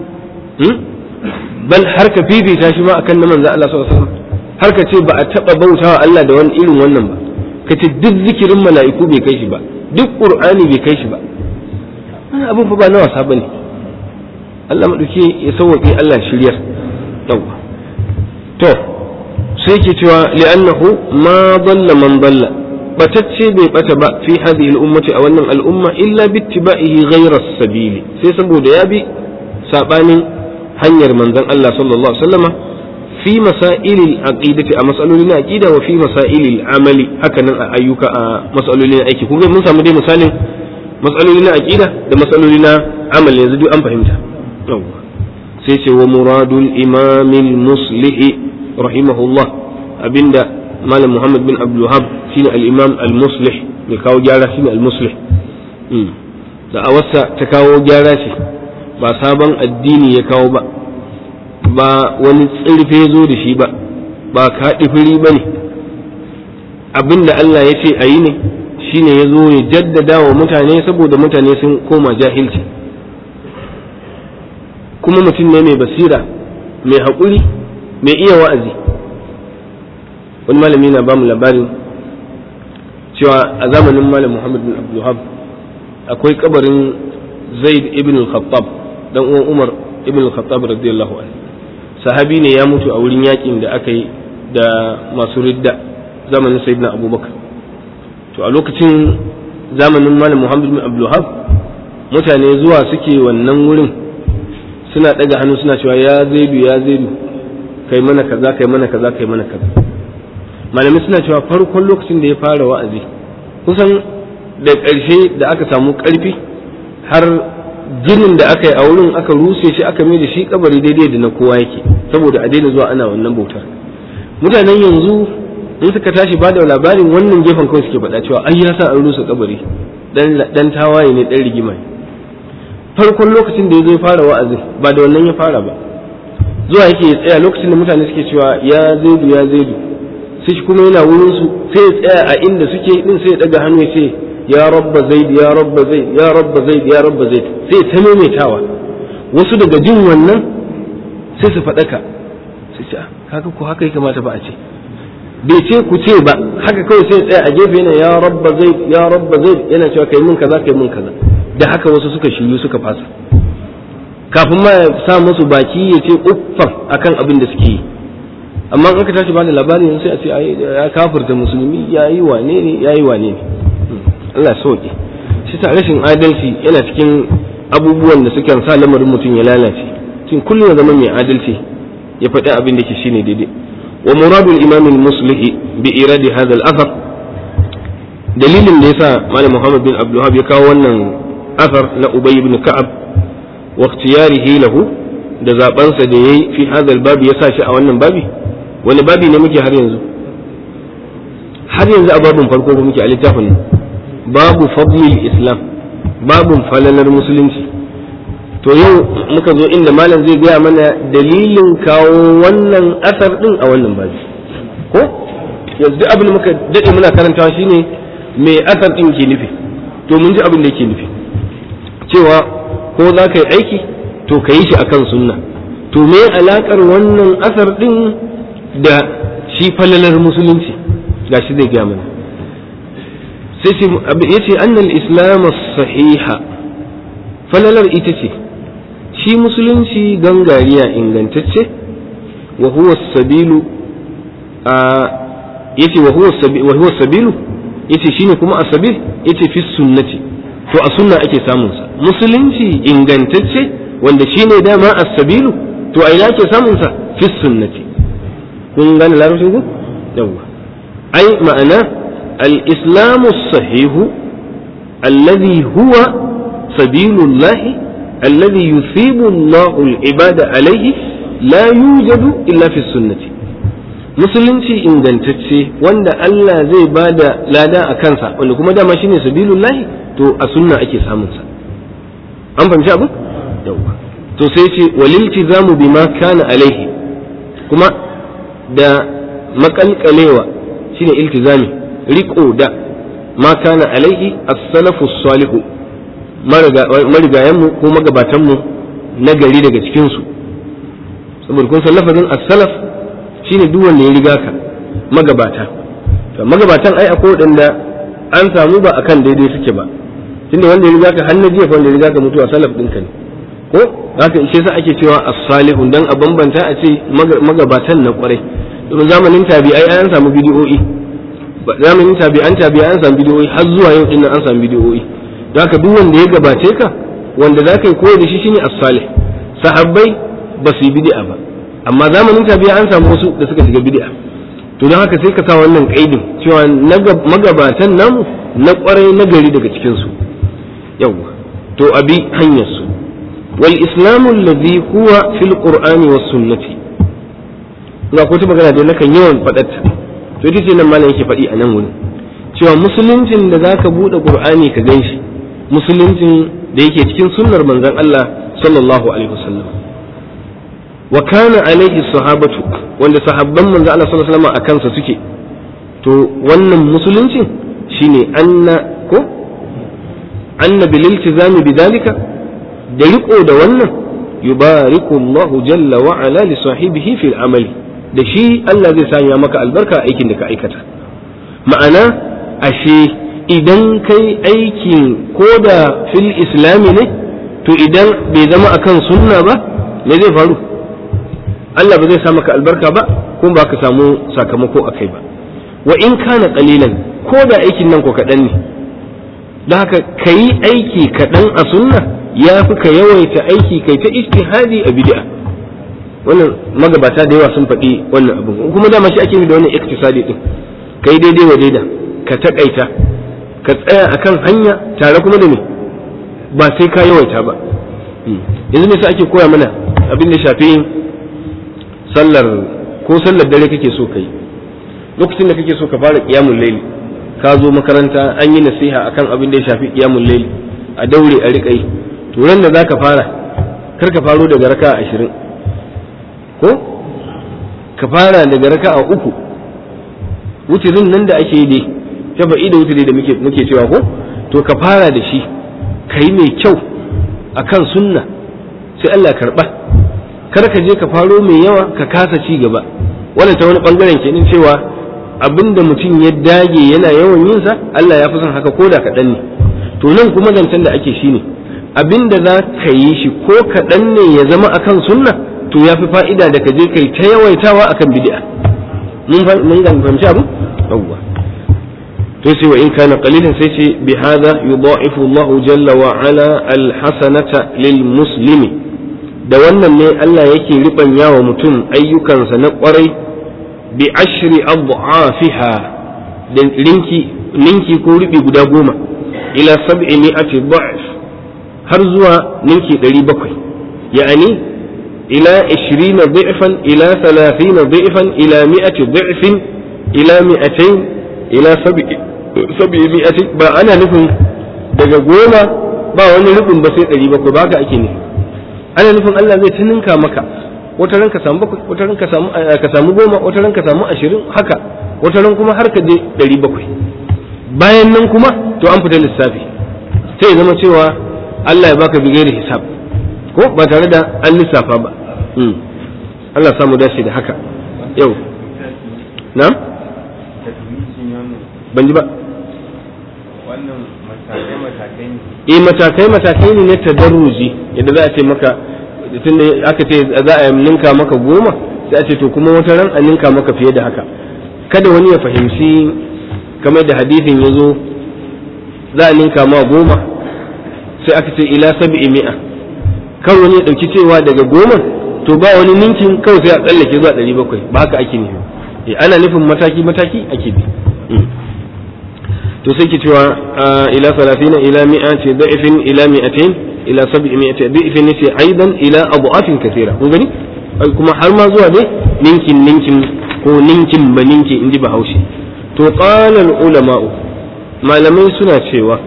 bal har ka fifita shi ma akan na manzo Allah sallallahu alaihi wasallam har ka ce ba a taba bautawa Allah da wani irin wannan ba ka ce duk zikirin mala'iku bai kai shi ba duk qur'ani bai kai shi ba wannan abin fa ba na wasa bane Allah madauke ya sauke Allah shiryar yawa to sai ke cewa li'annahu ma dalla man dalla batacce bai bata ba fi hadhihi al-ummati a wannan al'umma illa bittiba'ihi ghayra sabili sai saboda ya bi sabanin hanyar manzon Allah sallallahu alaihi wasallama fi masailil aqidati a masalolin aqida wa fi masailil amali haka nan a ayyuka a masalolin aiki kun ga mun samu dai misalin masalolin aqida da masalolin amali yanzu duk an fahimta sai ce wa muradul imamil muslih rahimahullah abinda malam muhammad bin abdul wahab shine al-imam al-muslih mai kawo gyara shine al-muslih da a wasa ta kawo gyara ce ba sabon addini ya kawo ba ba wani tsirfe zo da shi ba ba kaɗi firi ba ne abin da Allah ya ce a yi ne shi ne ya zo ya jaddada wa mutane saboda mutane sun koma jahilci kuma mutum ne mai basira mai haƙuri mai iya wa'azi wani malami na bamu labarin cewa a zamanin malam muhammad bin abdulhab akwai kabarin zaid ibn al-khattab dan uwan Umar ibn al-Khattab radiyallahu anhu sahabi ne ya mutu a wurin yakin da aka yi da masu ridda zamanin sayyidina abubakar to a lokacin zamanin malam muhammad bin abdulhab mutane zuwa suke wannan wurin suna daga hannu suna cewa ya zaidu ya zaidu kai mana kaza kai mana kaza kai mana kaza malamai suna cewa farkon lokacin da ya fara wa'azi kusan da ƙarshe da aka samu ƙarfi har ginin da aka yi a wurin aka rushe shi aka mai da shi kabari daidai da na kowa yake saboda a daina zuwa ana wannan bautar mutanen yanzu in suka tashi ba da labarin wannan gefen kawai suke faɗa cewa ai ya sa an rusa kabari dan tawaye ne dan rigima ne farkon lokacin da ya zo fara wa'azin ba da wannan ya fara ba zuwa yake ya tsaya lokacin da mutane suke cewa ya zaidu ya zaidu sai shi kuma yana wurin su sai ya tsaya a inda suke din sai ya daga hannu ya ce ya rabba zaid ya rabba zaid ya rabba zaid ya rabba zaid sai ta maimaitawa wasu daga jin wannan sai su faɗaka su ce kaga ko haka ya kamata ba a ce bai ce ku ce ba haka kawai sai tsaya a gefe yana ya rabba zaid ya rabba zaid yana cewa kai mun kaza kai mun kaza da haka wasu suka shiryu suka fasa kafin ma ya sa musu baki ya ce uffan akan abin da suke yi amma in aka tashi ba da labarin sai a ce ya kafirta musulmi ya yi wane ne ya yi wane ne Allah sauke shi ta rashin adalci yana cikin abubuwan da suke sa lamarin mutum ya lalace cikin kullum ya zama mai adalci ya faɗi abin da ke shine daidai wa muradul imam al-muslih bi iradi hadha al-athar dalilin da yasa malam Muhammad bin Abdul ya kawo wannan athar na Ubay ibn Ka'ab wa ikhtiyarihi lahu da zabansa da yayi fi hadha al-bab ya sa shi a wannan babi wani babi ne muke har yanzu har yanzu a babin farko ba muke a littafin babu fadlil islam babun falalar musulunci to yau muka zo inda malam zai gaya mana dalilin kawo wannan asar din a wannan babi ko yanzu abin da muka daɗe muna karantawa shine me asar din ke nufi to mun ji abin da yake nufi cewa ko za ka yi aiki to ka yi shi akan sunna to me alakar wannan asar din da shi falalar musulunci ga shi zai gaya mana sai ya ce annal islam sahiha falalar ita ce shi musulunci gangariya ingantacce wa huwa sabilu a yace wa huwa sabilu yace shine kuma asabil yace fi sunnati to a sunna ake samun sa musulunci ingantacce wanda shine dama as-sabilu to a ina ake samun sa fi sunnati kun gane larabcin ku yawa ai ma'ana al-islamu sahihu alladhi huwa sabilullahi alladhi yusibu Allahu al-ibada alayhi la yujadu illa fi sunnati musulunci ingantacce wanda Allah zai bada lada a kansa wanda kuma dama shine sabilullahi to a sunna ake samun sa an fahimci abu yawa to sai ce waliltizamu bima kana alaihi kuma da makalkalewa shine iltizami riko da ma kana alaihi as-salafu salihu marigayenmu ko magabatanmu na gari daga cikinsu saboda kun san lafazin as-salaf shine duk wanda ya riga ka magabata to magabatan ai akwai waɗanda an samu ba akan daidai suke ba tunda wanda ya riga ka har na jiya wanda ya riga ka mutuwa salaf ɗinka ne ko haka ishe sa ake cewa as-salihun dan a bambanta a ce magabatan na kwarai domin zamanin tabi'ai an samu bidiyoyi zamanin tabi'an tabi'ai an samu bidiyoyi har zuwa yau din an samu bidiyoyi don haka duk wanda ya gabace ka wanda za ka yi koyi da shi shine as-salih sahabbai ba su yi bid'a ba amma zamanin tabi'a an samu wasu da suka shiga bid'a to don haka sai ka sa wannan kaidin cewa magabatan namu na kwarai na gari daga cikin su yawa to abi hanyar su wal islamu alladhi huwa fil qur'ani was sunnati ga ko ta magana da nakan yawan faɗarta to ita ce nan malam yake faɗi a nan wurin cewa musuluncin da zaka buɗe qur'ani ka ganshi musuluncin da yake cikin sunnar manzon Allah sallallahu alaihi wasallam wa kana alaihi sahabatu wanda sahabban manzon Allah sallallahu alaihi wasallam a kansa suke to wannan musuluncin shine anna ko anna bil iltizami bidalika da riko da wannan yubariku Allah jalla wa ala li sahibihi fil amali da shi Allah zai sanya maka albarka aikin da ka aikata ma'ana ashe idan kai aikin ko da fil islami ne to idan bai zama akan sunna ba me zai faru Allah ba zai sa maka albarka ba kuma ba ka samu sakamako a kai ba wa in kana qalilan ko da aikin nan ko kaɗan ne don haka ka yi aiki kaɗan a sunna ya fi ka yawaita aiki kai ta istihadi a bid'a wannan magabata da yawa sun faɗi wannan abin kuma dama shi ake da wannan iktisadi din ka yi daidai wa daida ka taƙaita ka tsaya akan hanya tare kuma da me ba sai ka yawaita ba yanzu ne sai ake koya mana abin da shafi sallar ko sallar dare kake so ka yi lokacin da kake so ka fara qiyamul layli ka zo makaranta an yi nasiha akan abin da ya shafi qiyamul layli a daure a riƙa yi to ran da zaka fara kar ka faro daga raka'a ashirin ko ka fara daga raka'a uku wutirin nan da ake yi dai shafa'i da wutiri da muke muke cewa ko to ka fara da shi ka yi mai kyau akan sunna sai Allah karba kar ka je ka faro mai yawa ka kasa ci gaba wannan ta wani bangaren kenan cewa abinda mutum ya dage yana yawan yin sa Allah ya fi son haka koda kaɗan ne to nan kuma zancen da ake shine abinda za ka yi shi ko kaɗan ne ya zama akan sunna to ya fi fa'ida da ka je kai ta yawaitawa akan bid'a mun mun ga fahimci abu yawwa to sai wa in kana qalilan sai ce bi hadha yudha'ifu Allah jalla wa ala al hasanata lil muslimi da wannan ne Allah yake ribanya wa mutum ayyukansa na kwarai bi ashri adhafiha da linki ninki ko ribi guda goma ila sab'i mi'ati dha'f har zuwa ninki 700 ya'ani ila 20 dha'fan ila 30 dha'fan ila 100 dha'fin ila 200 ila sab'i mi'ati ba ana nufin daga goma ba wani rubin ba sai 700 ba haka ake nufi ana nufin Allah zai tuninka maka wata ran ka samu bakwai wata ran ka samu ka samu goma wata ran ka samu ashirin haka wata ran kuma har ka je ɗari bakwai bayan nan kuma to an fita lissafi sai ya zama cewa Allah ya baka bigayar hisab ko ba tare da an lissafa ba Allah samu dace da haka yau na ban ji ba wannan matakai matakai ne eh matakai matakai ne na tadarruji yadda za a ce maka tunda aka ce za a ninka maka goma sai a ce to kuma wata ran a ninka maka fiye da haka kada wani ya fahimci kamar da hadisin ya zo za a ninka ma goma sai aka ce ila sab'i mi'a kan wani ya ɗauki cewa daga goma to ba wani ninkin kawai sai a tsallake zuwa ɗari bakwai ba haka ake nufi ana nufin mataki mataki ake bi to sai ke cewa ila salatina ila mi'ati da'ifin ila mi'atain ila sab'i mi'ati da'ifin ne sai aidan ila abu'atin kathira kun gani kuma har ma zuwa dai ninkin ninkin ko ninkin ba ninki in ji bahaushe to qala ulama'u malamai suna cewa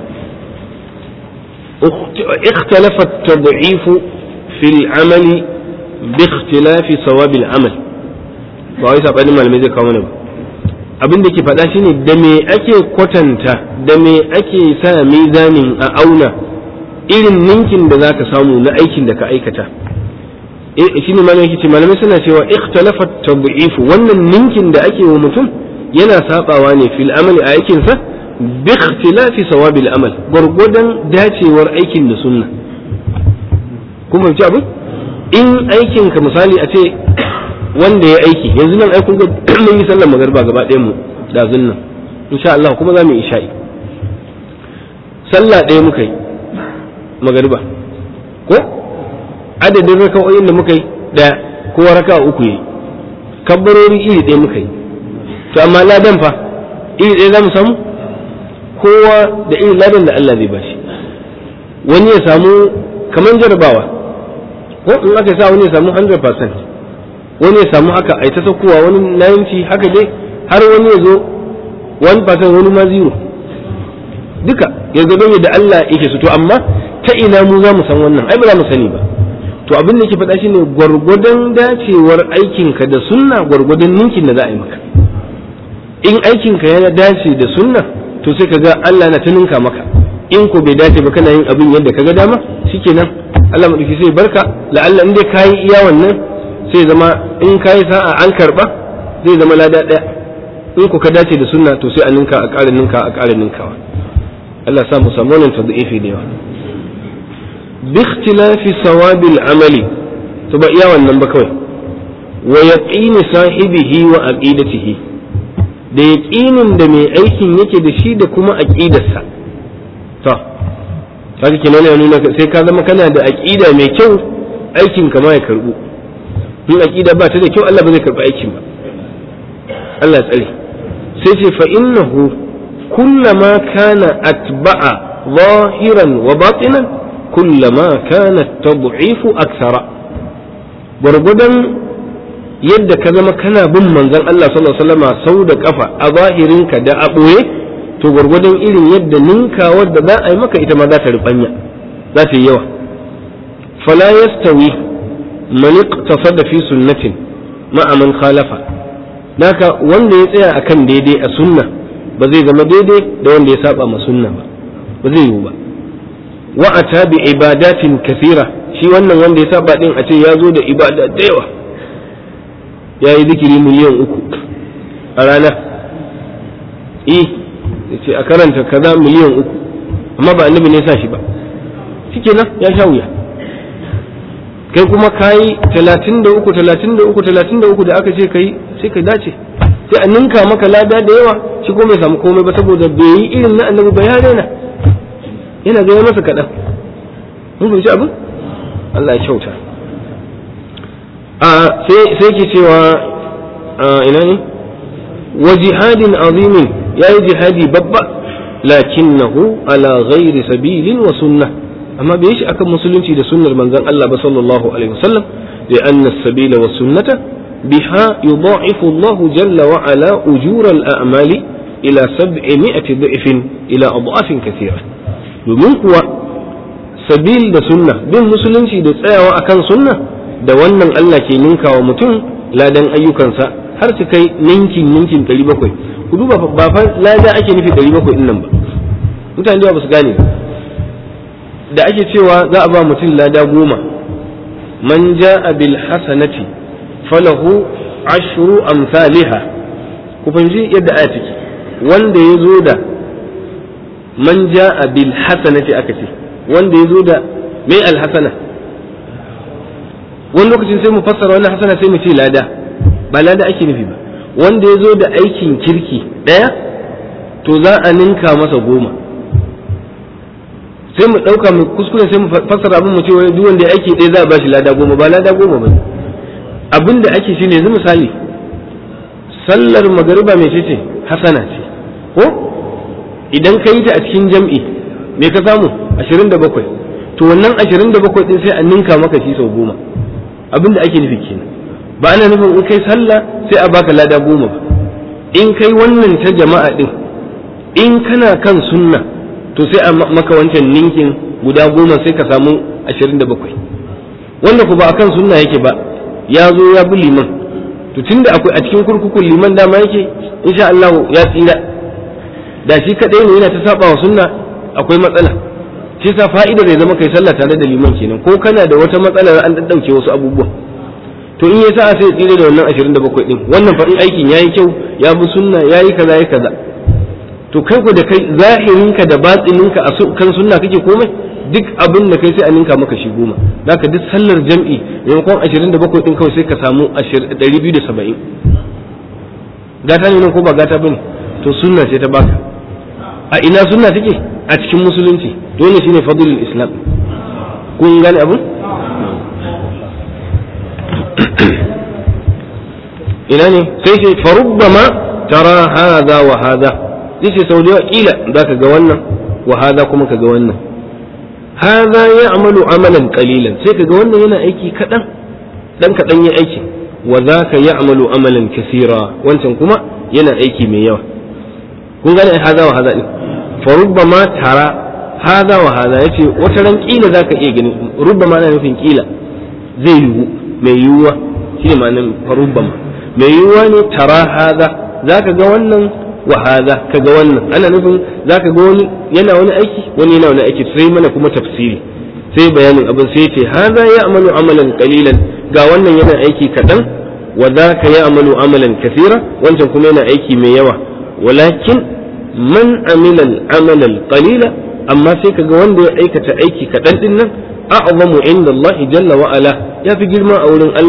اختلف التضعيف في العمل باختلاف ثواب العمل ba wai sabanin malamai zai kawo mana ba abin da ke faɗa shine da me ake kwatanta da me ake sa mizanin a auna irin ninkin da zaka samu na aikin da ka aikata shi ne malamai ce malamai suna cewa ikhtalafa tad'if wannan ninkin da ake wa mutum yana sabawa ne fil amali a aikin sa bi ikhtilafi sawabil amal gurgudan dacewar aikin da sunna kuma ci abin in aikin ka misali a ce wanda ya aiki yanzu nan ai kun ga mun yi sallar magariba gaba ɗayan mu da zunnan insha Allah kuma za mu yi isha'i sallah ɗaya muka yi magariba ko adadin raka'o'in da muka yi ɗaya kowa raka'a uku yi kabbarori iri ɗaya muka yi to amma ladan fa iri ɗaya za mu samu kowa da irin ladan da Allah zai bashi wani ya samu kamar jarabawa ko in aka sa wani ya samu 100% wani ya samu haka a ta saukowa wani 90 haka dai har wani ya zo 1% wani ma zero duka ya zo don da Allah yake su to amma ta ina mu za mu san wannan ai ba za mu sani ba to abin da ke faɗa shine gwargwadon dacewar aikinka da sunna gwargwadon ninkin da za a yi maka in aikinka ya dace da sunna to sai ka ga Allah na ta ninka maka in ko bai dace ba kana yin abin yadda ka ga dama shikenan Allah madauki sai barka la'alla in dai kayi iya wannan sai zama in kayi sa'a an karba zai zama lada daya in ku ka dace da sunna to sai a ninka a ƙara ninka a ƙara ninkawa Allah sa mu samu wannan tadhifi da yawa bi ikhtilafi sawabil amali to ba iya wannan ba kawai wa yaqini sahibihi wa aqidatihi da yaqinin da mai aikin yake da shi da kuma aqidarsa to kaga kenan ya nuna sai ka zama kana da aqida mai kyau aikin ka ma ya karbu in aqida ba ta da kyau Allah ba zai karbi aikin ba Allah tsare sai ce fa innahu kullama kana atba'a zahiran wa batinan kullama kana tad'ifu akthara gwargwadon yadda ka zama kana bin manzon Allah sallallahu alaihi wasallam sau da kafa a zahirinka da a ɓoye to gwargwadon irin yadda ninkawar da za a yi maka ita ma za ta rubanya za ta yi yawa fala yastawi man iqtasada fi sunnatin ma'a man khalafa naka wanda ya tsaya akan daidai a sunna ba zai zama daidai da wanda ya saba ma sunna ba ba zai yiwu ba wa ata bi ibadatin kathira shi wannan wanda ya saba din a ce ya zo da ibada da yawa ya yi zikiri miliyan uku a rana eh ya ce a karanta kaza miliyan uku amma ba annabi ne sa shi ba shikenan ya sha wuya kai kuma kayi talatin da uku talatin da uku talatin da uku da aka ce kai sai ka dace sai a ninka maka lada da yawa shi ko bai samu komai ba saboda bai yi irin na annabi ba ya daina yana gaya masa kaɗan mun fahimci abin Allah ya kyauta a sai ke cewa ina ne wa jihadin azimin ya yi jihadi babba lakinnahu ala ghairi sabilin wa sunnah amma bai shi akan musulunci da sunnar manzon Allah ba sallallahu alaihi wasallam da anna sabila wa sunnata biha yudha'ifu Allah jalla wa ala ujur al-a'mali ila 700 dhifin ila adhafin kathira domin kuwa sabil da sunna bin musulunci da tsayawa akan sunna da wannan Allah ke ninkawa mutum ladan ayyukansa har su kai ninkin ninkin 700 ku duba ba fa lada ake nufi 700 din nan ba mutane da ba su gane ba da ake cewa za a ba mutum lada goma man ja'a bil hasanati falahu ashru amsalha ku fahimci yadda aya take wanda ya zo da man ja'a bil hasanati aka ce wanda ya zo da mai alhasana wani lokacin sai mu fassara wannan hasana sai mu ce lada ba lada ake nufi ba wanda ya zo da aikin kirki ɗaya to za a ninka masa goma sai mu ɗauka mu kuskure sai mu fassara abin mu ce wai duk wanda ya aiki ɗaya za a bashi lada goma ba lada goma ba abin da ake shine yanzu misali sallar magariba mai ce hasana ce ko idan ka yi ta a cikin jam'i me ka samu ashirin da bakwai to wannan ashirin da bakwai ɗin sai a ninka maka shi sau goma abin da ake nufi kenan ba ana nufin in kai sallah sai a baka lada goma ba in kai wannan ta jama'a ɗin in kana kan sunna to sai a maka wancan ninkin guda goma sai ka samu ashirin da bakwai wanda ku ba a kan sunna yake ba ya zo ya bi liman to tunda akwai a cikin kurkukun liman dama yake insha Allah ya tsira da shi kadai ne yana ta saba wa sunna akwai matsala shi sa fa'idar ya zama kai sallah tare da liman kenan ko kana da wata matsala an daddauke wasu abubuwa to in ya sa sai tsira da wannan 27 din wannan fa in aikin yayi kyau ya bi sunna yayi kaza yayi kaza to kai ku da kai zahirinka da batsininka a kan sunna kake komai duk abin da kai sai a ninka maka shi goma zaka duk sallar jam'i maimakon 27 din kawai sai ka samu 270 gata ne nan ko ba gata bane to sunna ce ta baka a ina sunna take a cikin musulunci dole shine fadlul islam kun gane abin ina ne sai ce farubbama tara hadha wa hadha zai ce sau da yawa kila za ka ga wannan wa hada kuma ka ga wannan hada ya amalu amalan kalilan sai ka ga wannan yana aiki kaɗan ɗan kaɗan ya aiki wa za ka ya amalu amalan kasira wancan kuma yana aiki mai yawa kun gane hada wa hada ɗin farubba ma tara hada wa hada ya ce wata ran kila za ka iya gani rubba ma na nufin kila zai yiwu mai yiwuwa shi ne ma'anin farubba ma mai yiwuwa ne tara hada za ka ga wannan wa hada kaga wannan ana nufin zaka ga wani yana wani aiki wani yana wani aiki sai mana kuma tafsiri sai bayanin abin sai ce hada ya'malu amalan qalilan ga wannan yana aiki kadan wa zaka ya'malu amalan kathira wancan kuma yana aiki mai yawa walakin man amila al-amala al-qalila amma sai kaga wanda ya aikata aiki kadan din nan a'zamu inda Allah jalla wa ala ya fi girma a wurin Allah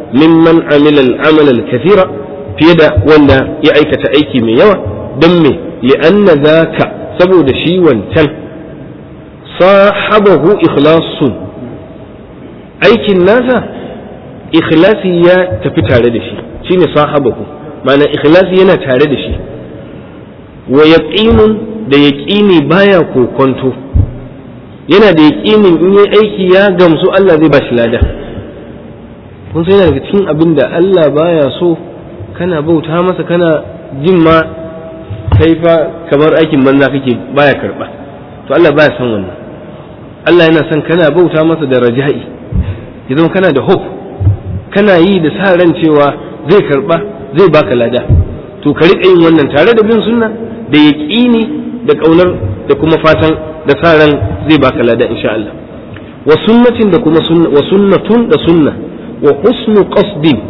mimman amila al-amal al-kathira fiye da wanda ya aikata aiki mai yawa don me li'anna zaka saboda shi wancan sahabahu ikhlasun aikin nasa ikhlasi ya tafi tare da shi shine sahabahu ma'ana ikhlasi yana tare da shi wa yaqinun da yaqini baya kokonto yana da yaqinin in yi aiki ya gamsu Allah zai ba shi lada kun sai daga cikin abin da Allah baya so kana bauta masa kana jin ma kai fa kamar aikin banza kake baya karba to Allah baya son wannan Allah yana son kana bauta masa da raja'i ya zama kana da hope kana yi da sa ran cewa zai karba zai baka lada to ka riƙa yin wannan tare da bin sunna da yaƙini da ƙaunar da kuma fatan da sa ran zai baka lada insha Allah wa sunnatin da kuma sunna wa sunnatun da sunna wa husnu qasdin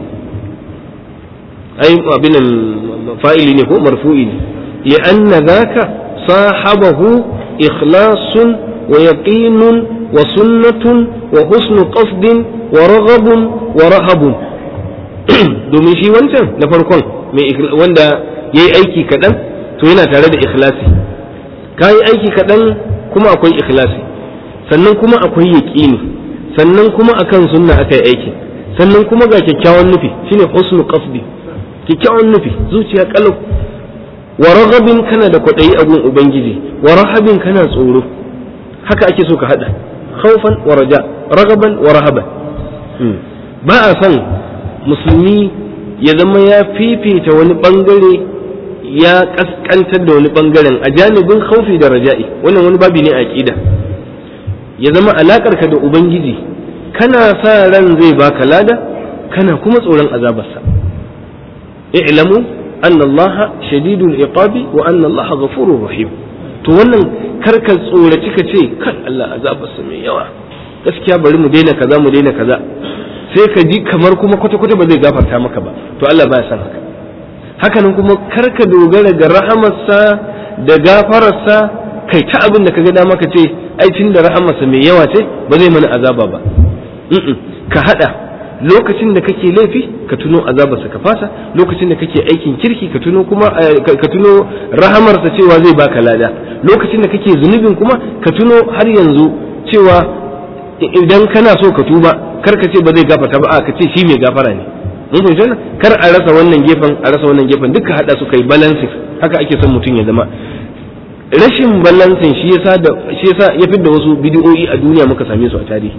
ai abin fa'ili ne ko marfu'i ne li'anna dhaka sahabahu ikhlasun wa yaqinun wa sunnatun wa husnu qasdin wa raghabun wa rahabun domin shi wancan na farkon wanda ya yi aiki kaɗan to yana tare da ikhlasi ka yi aiki kaɗan kuma akwai ikhlasi sannan kuma akwai yaƙini sannan kuma akan sunna aka yi aiki sannan kuma ga kyakkyawan nufi shine husnu qasdi kyakkyawan nufi zuciya kalau wa raghabin kana da kwaɗayi abun ubangiji wa rahabin kana tsoro haka ake so ka hada khawfan wa raja ragaban wa rahaban ba a son musulmi ya zama ya fifita wani bangare ya kaskantar da wani bangaren a janibin khaufi da raja'i wannan wani babi ne a aqida ya zama alakar ka da ubangiji kana sa ran zai baka lada kana kuma tsoron azabarsa i'lamu anna allaha shadidul iqabi wa anna allaha ghafurur rahim to wannan karka tsoraci ka ce kan Allah azabarsa mai yawa gaskiya bari mu daina kaza mu daina kaza sai ka ji kamar kuma kwata-kwata ba zai gafarta maka ba to Allah baya san haka hakanan kuma karka dogara ga rahamarsa da gafararsa kai ta abin da kaga dama ka ce ai tun da rahamarsa mai yawa ce ba zai mana azaba ba ka hada lokacin da kake laifi ka tuno azabarsa ka fasa lokacin da kake aikin kirki ka tuno kuma ka tuno rahamarsa cewa zai baka lada lokacin da kake zunubin kuma ka tuno har yanzu cewa idan kana so ka tuba kar ka ce ba zai gafarta ba a ka ce shi mai gafara ne mun fahimci wannan kar a rasa wannan gefen a rasa wannan gefen duka hada su kai balancing haka ake son mutum ya zama rashin balancing shi yasa da shi yasa ya fidda wasu bidiyoyi a duniya muka same su a tarihi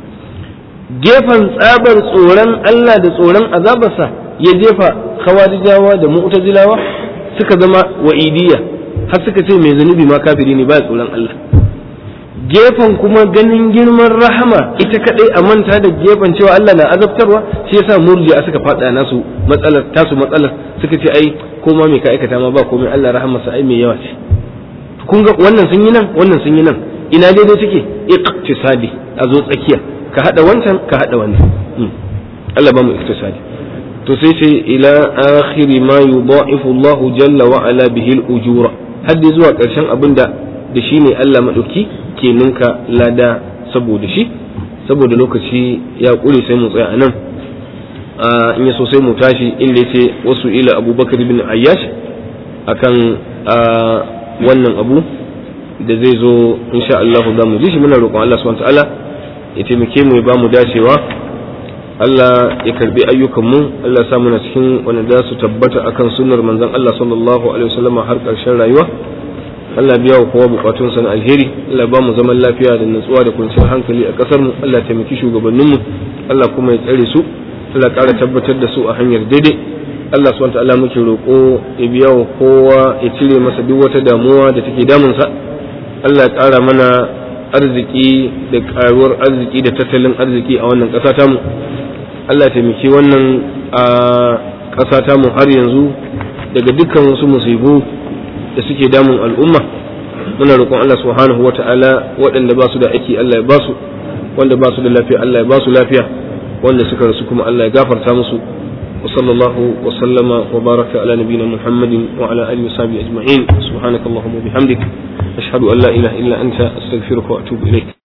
gefen tsabar tsoron Allah da tsoron azabarsa ya jefa khawarijawa da mu'tazilawa suka zama wa'idiyya har suka ce mai zunubi ma kafiri ne ba tsoron Allah gefen kuma ganin girman rahama ita kadai a manta da gefen cewa Allah na azabtarwa shi yasa murji'a suka fada nasu matsalar tasu matsalar suka ce ai ko ma me ka aikata ma ba komai Allah rahamarsa ai mai yawa ce kun ga wannan sun yi nan wannan sun yi nan ina daidai suke iqtisadi a zo tsakiya ka hada wancan ka hada wannan Allah ba mu iktisadi to sai sai ila akhiri ma yudha'ifu Allah jalla wa ala bihi al-ujura hadda zuwa karshen abinda da shi ne Allah madauki ke ninka lada saboda shi saboda lokaci ya ƙure sai mu tsaya a nan in ya so sai mu tashi inda yace wasu ila abubakar bin ayyash akan wannan abu da zai zo insha Allah za mu ji shi muna roƙon Allah subhanahu ta'ala ya taimake mu ya ba mu dacewa Allah ya karbi ayyukan mu Allah ya sa muna cikin wanda za su tabbata akan sunnar manzon Allah sallallahu alaihi wasallam har ƙarshen rayuwa Allah biya wa kowa bukatunsa na alheri Allah ba mu zaman lafiya da natsuwa da kwanciyar hankali a kasar mu Allah taimaki shugabanninmu Allah kuma ya tsare su Allah ƙara tabbatar da su a hanyar daidai Allah subhanahu ta'ala muke roƙo ya biya wa kowa ya cire masa duk wata damuwa da take damunsa Allah ya ƙara mana arziki da ƙaruwar arziki da tattalin arziki a wannan ƙasa tamu Allah ya taimaki wannan a ƙasa tamu har yanzu daga dukkan wasu musibu da suke damun al'umma muna roƙon Allah subhanahu wa ta'ala waɗanda ba su da aiki Allah ya ba su wanda ba su da lafiya Allah ya ba su lafiya wanda suka rasu kuma Allah ya gafarta musu wa sallallahu wa sallama wa baraka ala nabiyina Muhammadin wa ala alihi wa sahbihi ajma'in subhanakallahumma wa bihamdik ashhadu an la ilaha illa anta astaghfiruka wa atubu ilaik